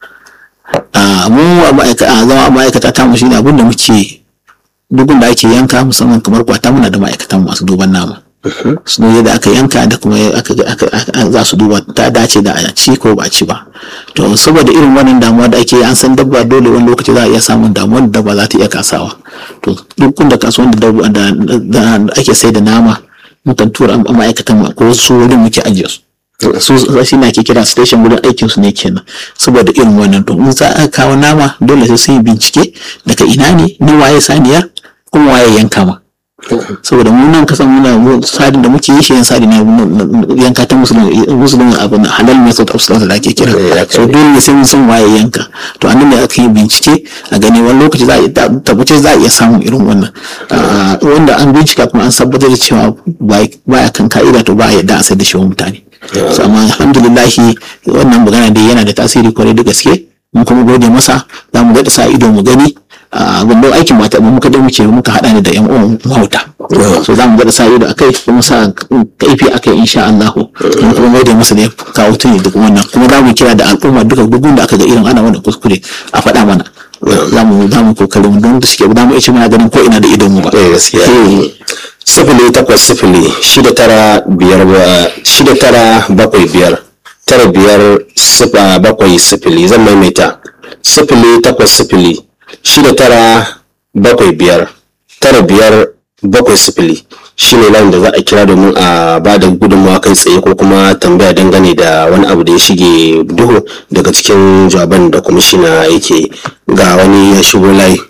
a mu a ma'aika- a zama a ma'aikata ta mu shine abin da muke dugun da ake yanka musamman kamar kwata muna da ma'aikatan masu duban nama su ne da aka yanka da kuma aka, aka, aka- za su duba ta dace da a ci ko ba a ci ba to saboda irin wannan damuwa da ake yi, an san dabba dole wani lokaci za a iya samun damuwar da dabba za ta iya kasawa to duk da kasuwan da dabba da, da, da ake sai da nama mukan tura a ma'aikatan mu ko su wurin muke ajiye su su shi ne ake kira station wurin aikin su ne kenan saboda irin wannan to in za a kawo nama dole sai sun yi bincike daga ina ne ni waye saniyar kuma waye yanka ma saboda mu nan kasan muna mu sadin da muke yi shi yan sadi na yanka ta musulun musulun abin halal method of slaughter da ake kira Eh, haka so ne. dole ne sai mun san waye yanka to an ne aka yi bincike a gani wani lokaci za a iya tabbace za a iya samun irin wannan Ah, wanda an bincika kuma an tabbatar da cewa baya kan ka'ida to ba a yadda a sai da shi wa mutane so amma alhamdulillahi wannan magana dai yana da tasiri kwarai da gaske mun kuma gode masa za mu gaɗa sa ido mu gani a gundun aikin mata mu muka dai muke muka haɗa ne da yan uwan mahauta so za mu gaɗa sa ido akai kuma sa kaifi akai insha Allah mun kuma gode masa da ya kawo tuni duk wannan kuma za mu kira da al'umma duka gugun da aka ga irin ana wannan kuskure a faɗa mana za mu za mu kokarin don da suke za mu iya muna ganin ko ina da idon mu ba eh gaskiya Eh, sifili takwas sifili shida tara biyar ba- shida tara bakwai biyar tara biyar sifa bakwai sifili zan maimaita sifili takwas sifili shida tara bakwai biyar tara biyar bakwai sifili shi ne layin da za a kira domin a ba da gudunmawa kai tsaye ko kuma tambaya dangane da wani abu da ya shige duhu daga cikin jawaban da kwamishina yake ga wani ya shigo layi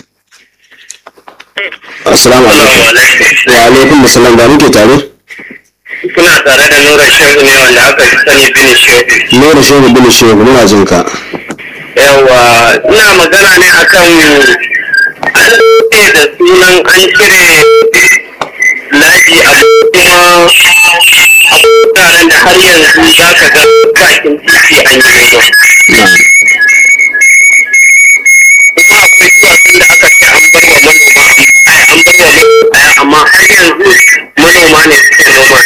assalamu alaikum wa alaikum assalam da muke tare Kuna tare da Nura Shehu ne wanda aka fi sani bin Shehu. Nura shehu bin shehu muna jin ka Yawa, ina magana ne akan an ce da sunan an cire laji a kuma a wuraren da har yanzu za ka ga bakin titi an yi ba. yanzu manoma ne suke noma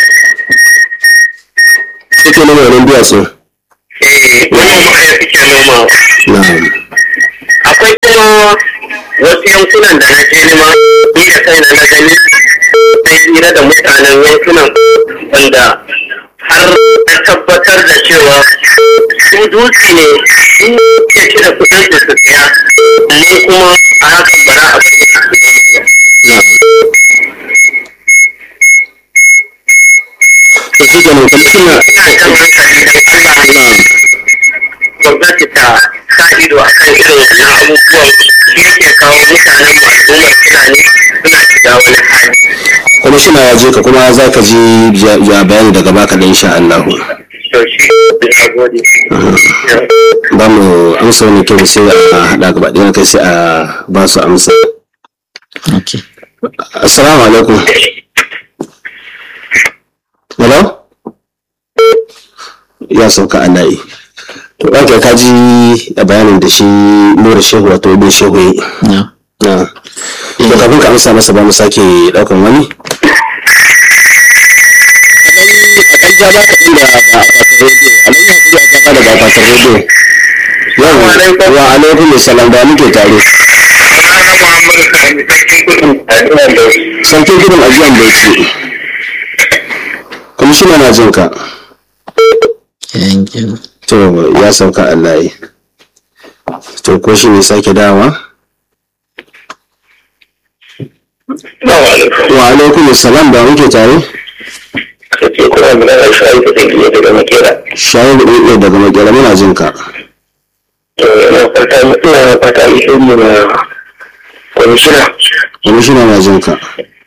suke noma wannan duwatsu eh manoma ne suke noma na'am akwai kuma wasu yankunan da na je nima ni da kaina na gani sai hira da mutanen yankunan wanda har na tabbatar da cewa su dutse ne su ke ci da kudin su su siya amma kuma a hakan bara a bari su siya na'am to shi kenan kwamishina ina jan hankali don Allah na'am gwamnati ta sa ido a kan irin wannan abubuwan shi yake kawo mutanen mu al'ummar fulani suna shiga wani hali kwamishina ya je ka kuma za ka ji ja- ja bayani daga baka da insha Allah to shi na gode ba mu amsa wani kyau sai a haɗa gaba ɗaya kai sai a ba su amsa okay assalamu alaikum hello ya sauka a layi to ɗauke ka ji a bayanin da shi nura shehu wato ibn shehu yi na na to kafin ka amsa masa ba mu sake ɗaukan wani a ɗan ja ba ka ɗin da ga akwatin rediyo a nan ya kuri a gaba daga akwatin rediyo yau wa alaikum salam da muke tare sarkin gudun ajiyan bauchi kwamishina na jin ka yankin to ya sauka Allah yi to ko shi ne sake dawa wa alaikum salam da muke tare shayi da ɗaiɗai daga makera muna jin ka kwamishina na jin ka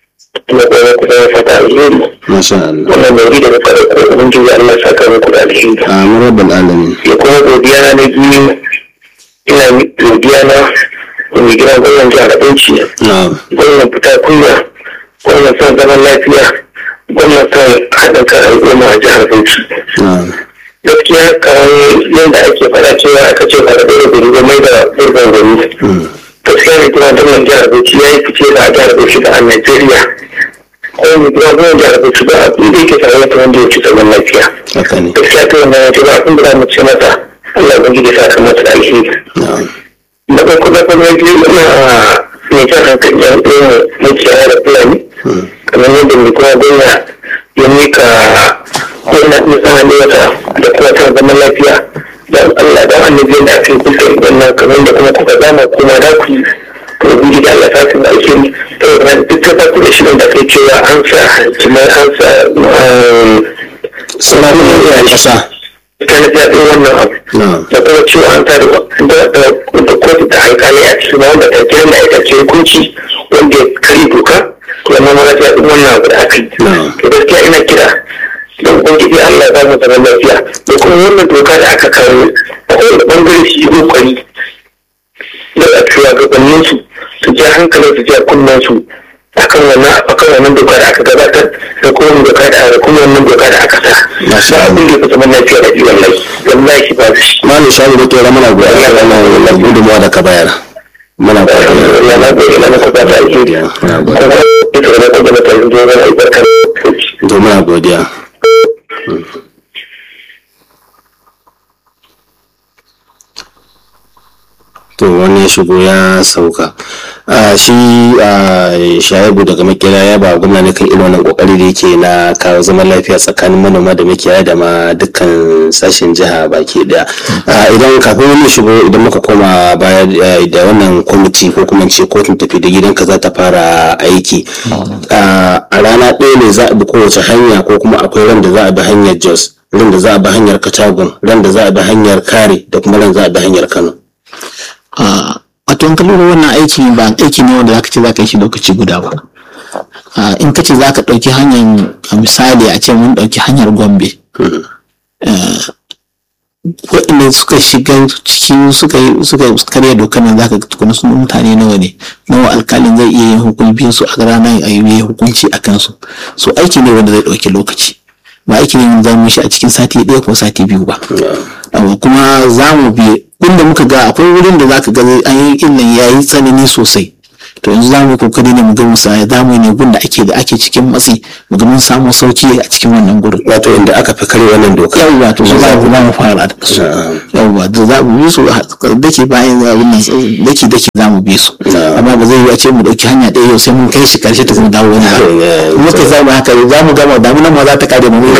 masha Allah wannan mai da muka da kuma ubangiji Allah saka muku da alheri amin rabbal alamin ya kuma godiya na na biyu ina godiya na mai gina gwamnan jihar Bauchi na'am gwamnan fita kunya gwamnan son zaman lafiya gwamnan son haɗin kan al'umma a jihar Bauchi na'am gaskiya kamar yadda ake faɗa cewa aka ce faɗa ɗaya gari ba mai da ɗurban gari gaskiya ne kuma gwamnan jihar Bauchi ya yi fice da a jihar Bauchi da a Najeriya kuma mai gina gwamnan jihar Bauchi ba abin da yake tare da wanda ya ci zaman lafiya haka ne gaskiya ta wannan wajen ba abin da za mu ce masa Allah ya gidi sa kan masa da alheri na'am da farko da farko ya biyu ina mai jan hankali yan ɗaya makiyaya da fulani kamar yadda mai kuma gwamna ya mika gwamna ɗin sana ne wata da kuma ta zaman lafiya don Allah don annabi yadda aka yi kusa wannan kamar da kuma kuka zama kuma da ku yi to gudu da Allah ta sun alheri to na duk ta farko da shirin da kai cewa an sa jimai an sa suna nuna iyayen ƙasa ta na jaɗin wannan abu na'am da kuma cewa an tare da kotu da alkali a cikin wanda ta kira da ita ce hukunci wanda ya kare doka to wannan ma ta yi wannan abu da aka yi Na'am. to gaskiya ina kira don ubangiji Allah ya ba mu zaman lafiya da kuma wannan doka da aka kawo a kowane bangare su yi kokari da a shugabannin su su ja hankalin su ja kunnen su akan wannan akan wannan doka da aka gabatar da kuma wannan doka da da kuma wannan doka da aka sa Masha ba abin da ya fi zaman lafiya da ji wallahi wallahi shi ba shi malu shayi da tora muna godiya da wannan gudunmawa da ka bayar muna godiya ya na gode na maka ba ta alheri Na gode. kuma ita da kuma da ta zo ga albarkar to muna godiya to wani ya shigo ya sauka a shi a shayabu daga makera ya ba gwamna ne kan irin wannan kokari da yake na kawo zaman lafiya tsakanin manoma da makiyaya da ma dukkan sashen jiha baki daya A, idan kafin wani shigo idan muka koma baya eh, da wannan kwamiti ko kuma ce kotun tafi da gidanka za ta fara aiki a a rana ɗaya ne za a bi kowace hanya ko kuma akwai ran da za a bi hanyar jos ran da za a bi hanyar katagun ran da za a bi hanyar kare da kuma ran za a bi hanyar kano a wato in ka lura wannan aiki ba aiki ne wanda zaka ce zaka yi shi lokaci guda ba Ah, in ka ce zaka ɗauki hanyar a misali a ce mun ɗauki hanyar gombe Eh, waɗanda suka shiga ciki suka yi suka karya dokar nan zaka ga tukuna sun mutane nawa ne nawa alkalin zai iya yin hukunci su a ranar a yi hukunci a kansu so aiki ne wanda zai ɗauki lokaci ba aiki ne wanda za mu yi shi a cikin sati ɗaya ko sati biyu ba Abu kuma za mu bi inda muka ga akwai wurin da zaka ga an yi illan ya yi tsanani sosai to yanzu za mu yi kokari ne mu ga musa ya zamu yi ne gun da ake da ake cikin matsi mu ga mun samu sauki a cikin wannan gurin wato inda aka fi kare wannan doka yawwa to su za mu za mu fara da su yawwa da za mu bi su dake bayan abin nan dake dake za mu bi su amma ba zai yi a ce mu dauki hanya ɗaya yau sai mun kai shi karshe ta kuma dawo wani ba muka za mu haka za mu gama damunan ma za ta kare mu mu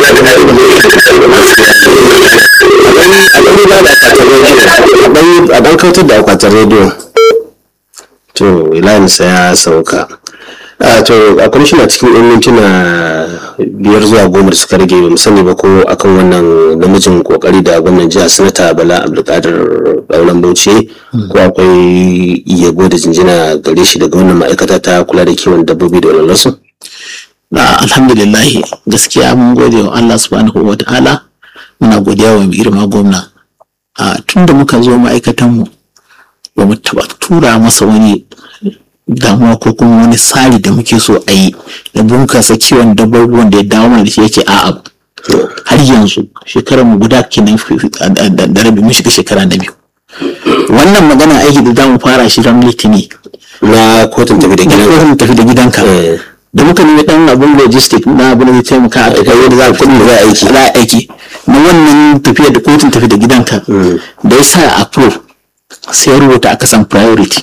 a dan kautar da akwatin rediyo to sa ya sauka a to a kwamishina cikin yan mintuna biyar zuwa goma da suka rage mu sani ba ko akan wannan namijin kokari da gwamnan jiha sanata bala abdulkadir daulan bauchi ko akwai yabo da jinjina gare shi daga wannan ma'aikata ta kula da kiwon dabbobi da walwalarsu na alhamdulillah gaskiya mun gode wa Allah subhanahu wa ta'ala muna godiya wa mai girma gwamna a tun da muka zo ma'aikatanmu ba mu taɓa tura masa wani damuwa ko kuma wani tsari da muke so a yi da bunkasa kiwon dabbobi wanda ya dawo mana da shi yake a'a har yanzu shekarar mu guda kenan da rabi mun shiga shekara na biyu wannan magana aiki da za mu fara shi ran litini na kotun tafi da gidanka kotun tafi da gidanka da muka nemi dan abun logistic na abun da zai taimaka a kai yadda za a kudin da za a aiki za a aiki na wannan tafiya da kotun tafi da gidanka da ya sa approve sai ya rubuta a kasan priority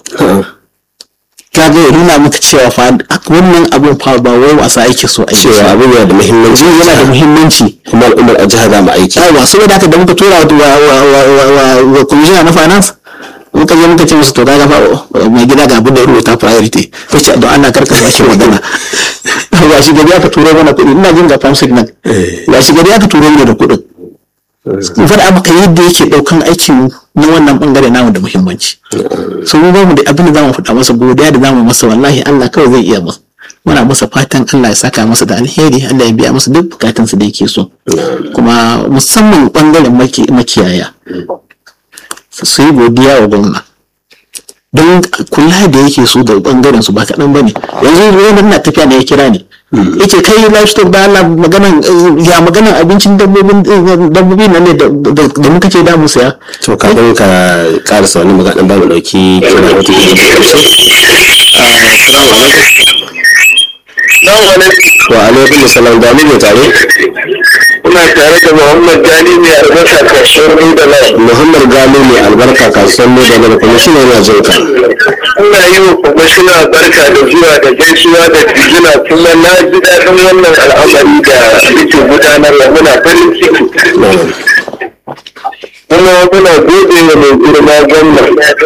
ka ga nuna maka cewa fa wannan abun fa ba wai wasa ake so a yi cewa abin yana da muhimmanci yana da muhimmanci kuma al'ummar a jihar za mu aiki yawa saboda haka da muka tura wa commissioner na finance muka je muka ce musu to kaga fa mai gida ga abin da ya rubuta priority ta ce don Allah karka ba shi magana ba shi gari aka turo mana kuɗi ina jin ga farm signal ba shi gari aka turo mana da kuɗin in faɗa maka yadda yake ɗaukan aikin na wannan ɓangare namu da muhimmanci so mu ba mu da abin da zamu faɗa masa godiya da zamu masa wallahi Allah kawai zai iya masa muna masa fatan Allah ya saka masa da alheri Allah ya biya masa duk bukatunsa da yake so kuma musamman ɓangaren makiyaya su yi godiya wa gwamna don kula da yake su da bangaren su ba kaɗan ba ne yanzu wanda na tafiya da ya kira ne yace kai livestock da Allah maganan ya maganan abincin dabbobin dabbobi nan ne da muka ce da mu saya to kafin ka karasa wani magana ba mu dauki kira wata wa alaikum salam da mu tare Kuna tare da Muhammad Gali mai albarka kasuwar Nida Lai. Muhammad Gali mai albarka kasuwar Nida Lai kuma shi ne yana jin ka. Ina yi wa kwamishina barka da zuwa da gaisuwa da jijina kuma na ji daɗin wannan al'amari da yake gudanarwa muna farin ciki. Kuma muna gode wa mai girma gwamna.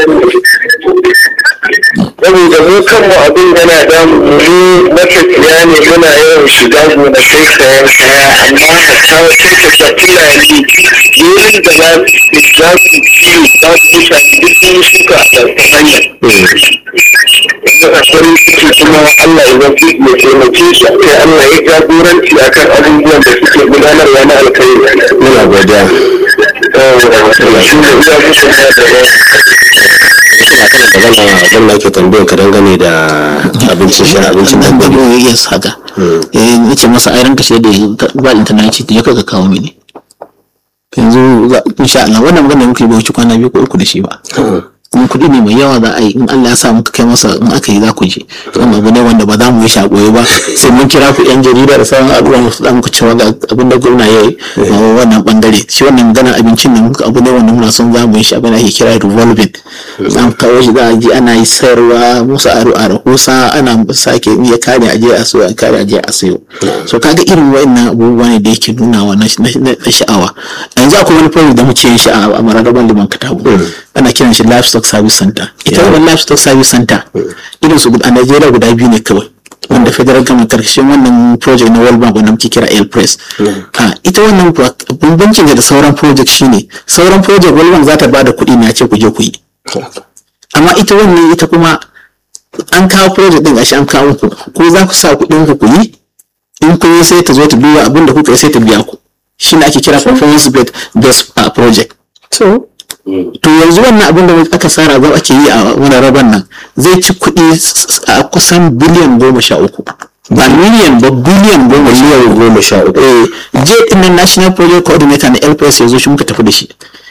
saboda mu kanmu abin yana damu mu matafiya ne muna yawan shiga gonakai sayan kaya amma a kawo sai ka ga fulani wurin da za su za su ciwo za su mutane duk sun shuka a ƙarƙashin hanya yanzu a farin ciki kuma Allah ya zafi ya taimake shi sai Allah ya jagoranci akan abubuwan da suke gudanarwa na alkhairi muna godiya shi ne iya musu da suna kana magana gwamna ke tambayar ka dangane da abincin shi abincin nan da dabbobi ya yes haka eh nace masa ai ranka shi da ba internet ce ya kaga kawo mini yanzu za- insha Allah wannan magana da muke yi ba wuce kwana biyu ko uku da shi ba kuma kuɗi ne mai yawa za a yi in Allah ya sa muka kai masa in aka yi za ku ji wannan abu ne wanda ba za mu yi shi a ɓoye ba sai mun kira ku yan jarida da sauran al'umma su dan ku cewa ga abin da gwamna ya yi a wannan bangare shi wannan magana abincin nan abu ne wanda muna son za mu yi shi abin da ake kira revolving za mu kawo shi za a ji ana yi sayarwa musu aro a rahusa ana sake iya kare aje a sayo a kare aje a sayo so kaga irin wa'annan abubuwa ne da yake nunawa na na- na sha'awa yanzu akwai wani project da muke yin shi a mararaban liman katabu ana kiran shi livestock service center ita wannan livestock service center irin su a Najeriya guda biyu ne kawai wanda federal government karshen wannan project na World Bank wanda muke kira Air Press ha ita wannan kuwa bambancin da sauran project shine sauran project World Bank za ta bada kuɗi ne a ce ku je ku yi amma ita wannan ita kuma an kawo project din gashi an kawo ku ko za ku sa kuɗin ku ku yi in kun yi sai ta zo ta duba abin da kuka yi sai ta biya ku shine ake kira performance based uh, project to to yanzu wannan abin da aka tsara za ake yi a wani raban nan zai ci kuɗi s- a kusan biliyan goma sha uku ba miliyan ba biliyan goma sha miliyan goma sha uku eh je din nan national project coordinator na LPS ya zo shi muka tafi da shi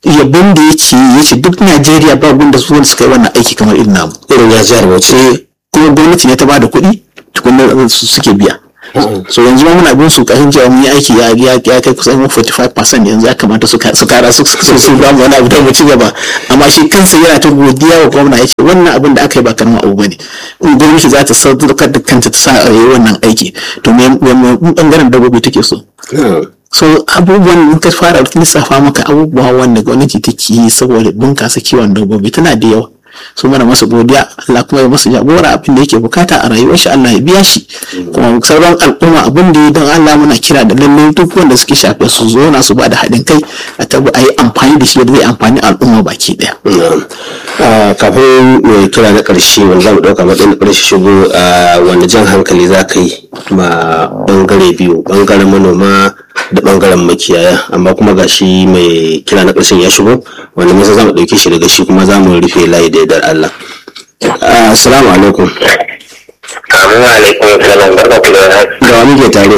yabon da ya ce ya ce duk najeriya ba wanda su wanda suka yi wannan aiki kamar irin namu irin ya jihar bauchi Eh, kuma gwamnati ne ta ba da kuɗi tukunan su suke biya so yanzu ma muna bin su kashin cewa mun yi aiki ya ya ya kai kusan 45% yanzu ya kamata su ka- su kara su su su ba mu wani abu da mu ci gaba amma shi kansa yana ta godiya wa gwamna ya ce wannan abin da aka yi ba karamin abu bane in gwamnati za ta sadaukar da kanta ta sa a yi wannan aiki to me me me bangaren dabbobi take so so abubuwan in ka fara lissafa maka abubuwa wanda gwamnati take yi saboda bunkasa kiwon dabbobi tana da yawa su mana masa godiya Allah kuma ya masa jagora abin da yake bukata a rayuwar shi Allah ya biya shi kuma sauran al'umma abin da ya don Allah muna kira da lallai duk wanda suke shafe su zo na su ba da haɗin kai a tabu a yi amfani da shi yadda zai amfani al'umma baki ɗaya. Na'am. Ah, kafin mai kira na ƙarshe wanda za mu ɗauka matsayin na ƙarshe shigo ah, wanda jan hankali za ka yi ma ɓangare biyu ɓangaren manoma da ɓangaren makiyaya amma kuma ga shi mai kira na ƙarshen ya shigo wanda nisa za mu ɗauke shi daga shi kuma za mu rufe layi da yardar Allah. Ah, Assalamu alaikum. Assalamu alaikum salam barka ku da warhaka. Da wa muke tare?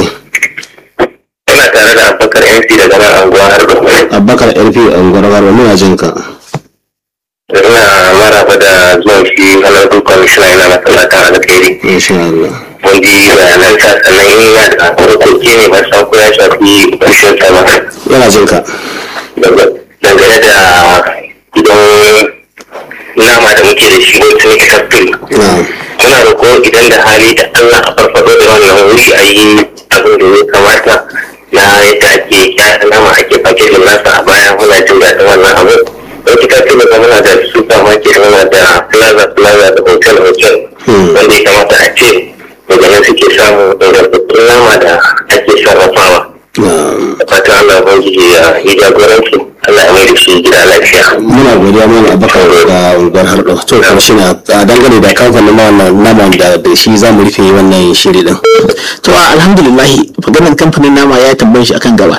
Ina tare da Abubakar MC daga nan anguwa har da Abubakar LP Angwarwar muna jin ka. Ina maraba da zuwan shi halartar kwamishina yana masallatan alkhairi. Insha Allah. Mun ji bayanansa sannan yana da harkoki ne ba san ko ya shafi ƙarshen sa ba. Yana jin ka. Dangane da gidan nama da muke da shi wasu ne factory. Na'am. muna roƙo idan da hali da Allah a farfado da wannan wuri a yi abin da ya kamata na yadda ake kyara nama ake fakejin nasa a baya muna jin daɗin wannan abu don kika ce daga muna da supermarket muna da plaza plaza da hotel hotel wanda ya kamata a ce daga nan suke samun ingantattun nama da ake sarrafawa Na'am. da fatan Allah ubangiji ya yi jagoranci Allah ya mai da shi gida lafiya. muna godiya mana abakar da unguwar harɗo to kuma shi na a dangane da kamfanin na wannan naman da da shi za mu rufe wannan shiri din to alhamdulillah maganar kamfanin nama ya tambaye shi akan gaba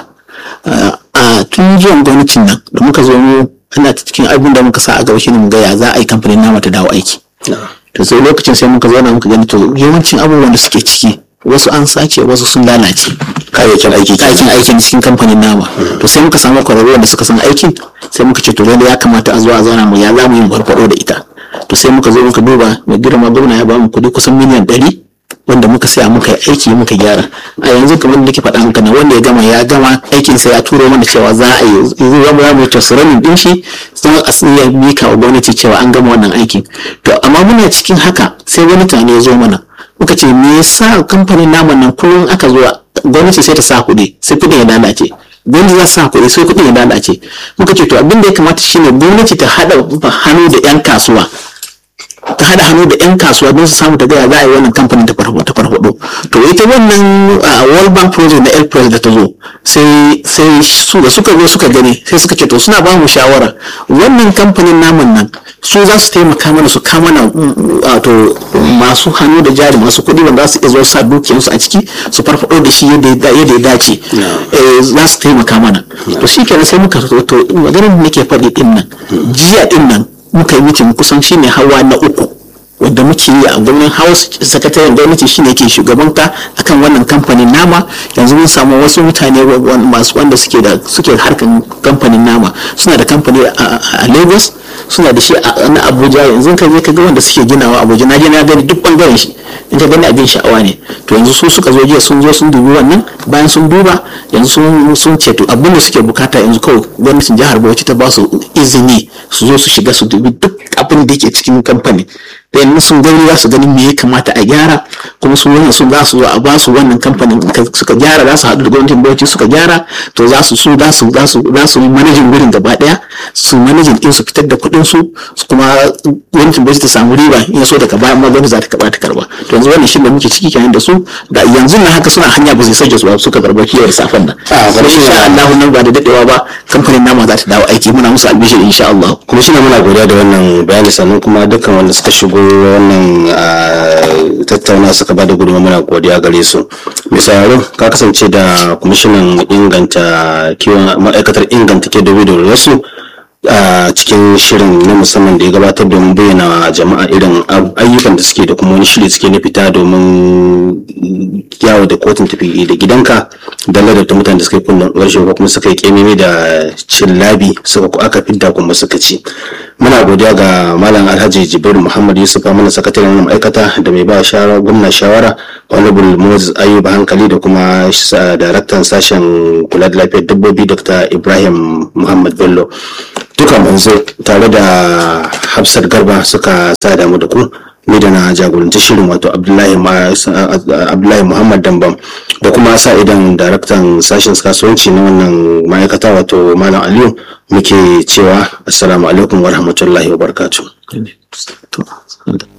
a tun zuwan gwamnatin nan da muka zo mu ana cikin abin da muka sa a gaba shine mu ga ya za a yi kamfanin nama ta dawo aiki to sai lokacin sai muka zauna muka gani to yawancin abubuwan da suke ciki wasu an sace wasu sun lalace kayayyakin aiki kenan. aikin aikin cikin kamfanin nama to sai muka samu kwararru wanda suka san aikin sai muka ce to lalle ya kamata a zo a zauna mu ya za mu yi mu farfado da ita to sai muka zo muka duba mai girma gwamna ya ba mu kuɗi kusan miliyan ɗari wanda muka saya muka yi aiki muka gyara a yanzu kamar da nake faɗa maka na wanda ya gama ya gama aikin sa ya turo mana cewa za a yi yanzu za mu za mu yi tasiranin din shi sai a iya mika wa gwamnati cewa an gama wannan aikin to amma muna cikin haka sai wani tunani ya zo mana muka ce me yasa kamfanin naman nan kullum aka zo gwamnati sai ta sa kuɗi sai kuɗin ya lalace gwamnati za su sa kuɗi sai kuɗin ya lalace muka ce to abin da ya kamata shine gwamnati ta haɗa hannu da 'yan kasuwa ta haɗa hannu da 'yan kasuwa don su samu ta gaya za a yi wannan kamfanin ta farfado ta farfado to ita wannan a world bank project na airpress da ta zo sai sai su da suka zo suka gani sai suka ce to suna ba mu shawara wannan kamfanin naman nan su za su taimaka mana su kama na wato masu hannu da jari masu kuɗi wanda za su iya zo sa dukiyarsu a ciki su farfado da shi yadda ya yadda ya dace Eh, za su taimaka mana to shi kenan sai muka to to maganar da nake faɗi din nan jiya din nan muka yi mitin kusan shine hawa na uku wanda muke yi a gwamnan house sakataren gwamnati shine ke shugabanta akan wannan kamfanin nama yanzu mun samu wasu mutane wa- wa- masu wanda suke da suke harkan kamfanin nama suna da kamfani a- a a lagos suna da shi a na abuja yanzu ka je ka ga wanda suke ginawa abuja na je na gani duk bangaren shi in ka gani abin sha'awa ne to yanzu su suka zo jiya sun zo sun dubi wannan bayan sun duba yanzu sun sun ce to abin da suke bukata yanzu kawai gwamnatin jihar bauchi ta ba su izini su zo su shiga su dubi duk abin da yake cikin kamfani da yanzu sun gani za su gani me ya kamata a gyara kuma su wannan sun za su zo a ba su wannan kamfanin ka- suka gyara za su haɗu da gwamnatin bauchi suka gyara to za su su za su za su za su yi manajin wurin gaba ɗaya su manajin din su fitar da kuɗin su su kuma gwamnatin bauchi ta samu riba in ya so daga baya amma gwamnati za ta karɓa ta karɓa to yanzu wannan shi da muke ciki kenan da su da yanzu na haka suna hanya ba su sake su ba suka karɓa kiyar safan nan Ah, kuma bari shi insha ne. Allah nan ba da dadewa ba kamfanin nama za ta dawo aiki muna musu albishir insha Allah kuma shi ne muna godiya da wannan bayani sannan kuma dukkan wanda suka shigo wannan ah, tattauna suka bada gudunmawa muna godiya gare su mai sauraro ka kasance da kwamishinan inganta kiwon ma'aikatar inganta ke da wasu a cikin shirin na musamman da ya gabatar domin bayyana wa jama'a irin ab- ayyukan da suke da kuma wani shiri suke na fita domin yawo da kotun tafi da gidanka dalla da mutane da suka yi kunnen ƙarshe ko kuma suka yi kememe da cin labi suka aka fidda kuma suka ci muna godiya ga malam alhaji jibril muhammad yusuf mana sakataren ma'aikata da mai ba shawara gwamna shawara honorable moses ayuba hankali da kuma daraktan sashen kula da lafiyar dabbobi dr ibrahim muhammad bello duka manzo tare da hafsat garba suka sa damu da ku ni da na jagoranci shirin wato abdullahi muhammad dambam da kuma sa idan daraktan sashen kasuwanci na wannan ma'aikata wato malam aliyu muke cewa assalamu alaikum wa rahmatullahi wa barakatuh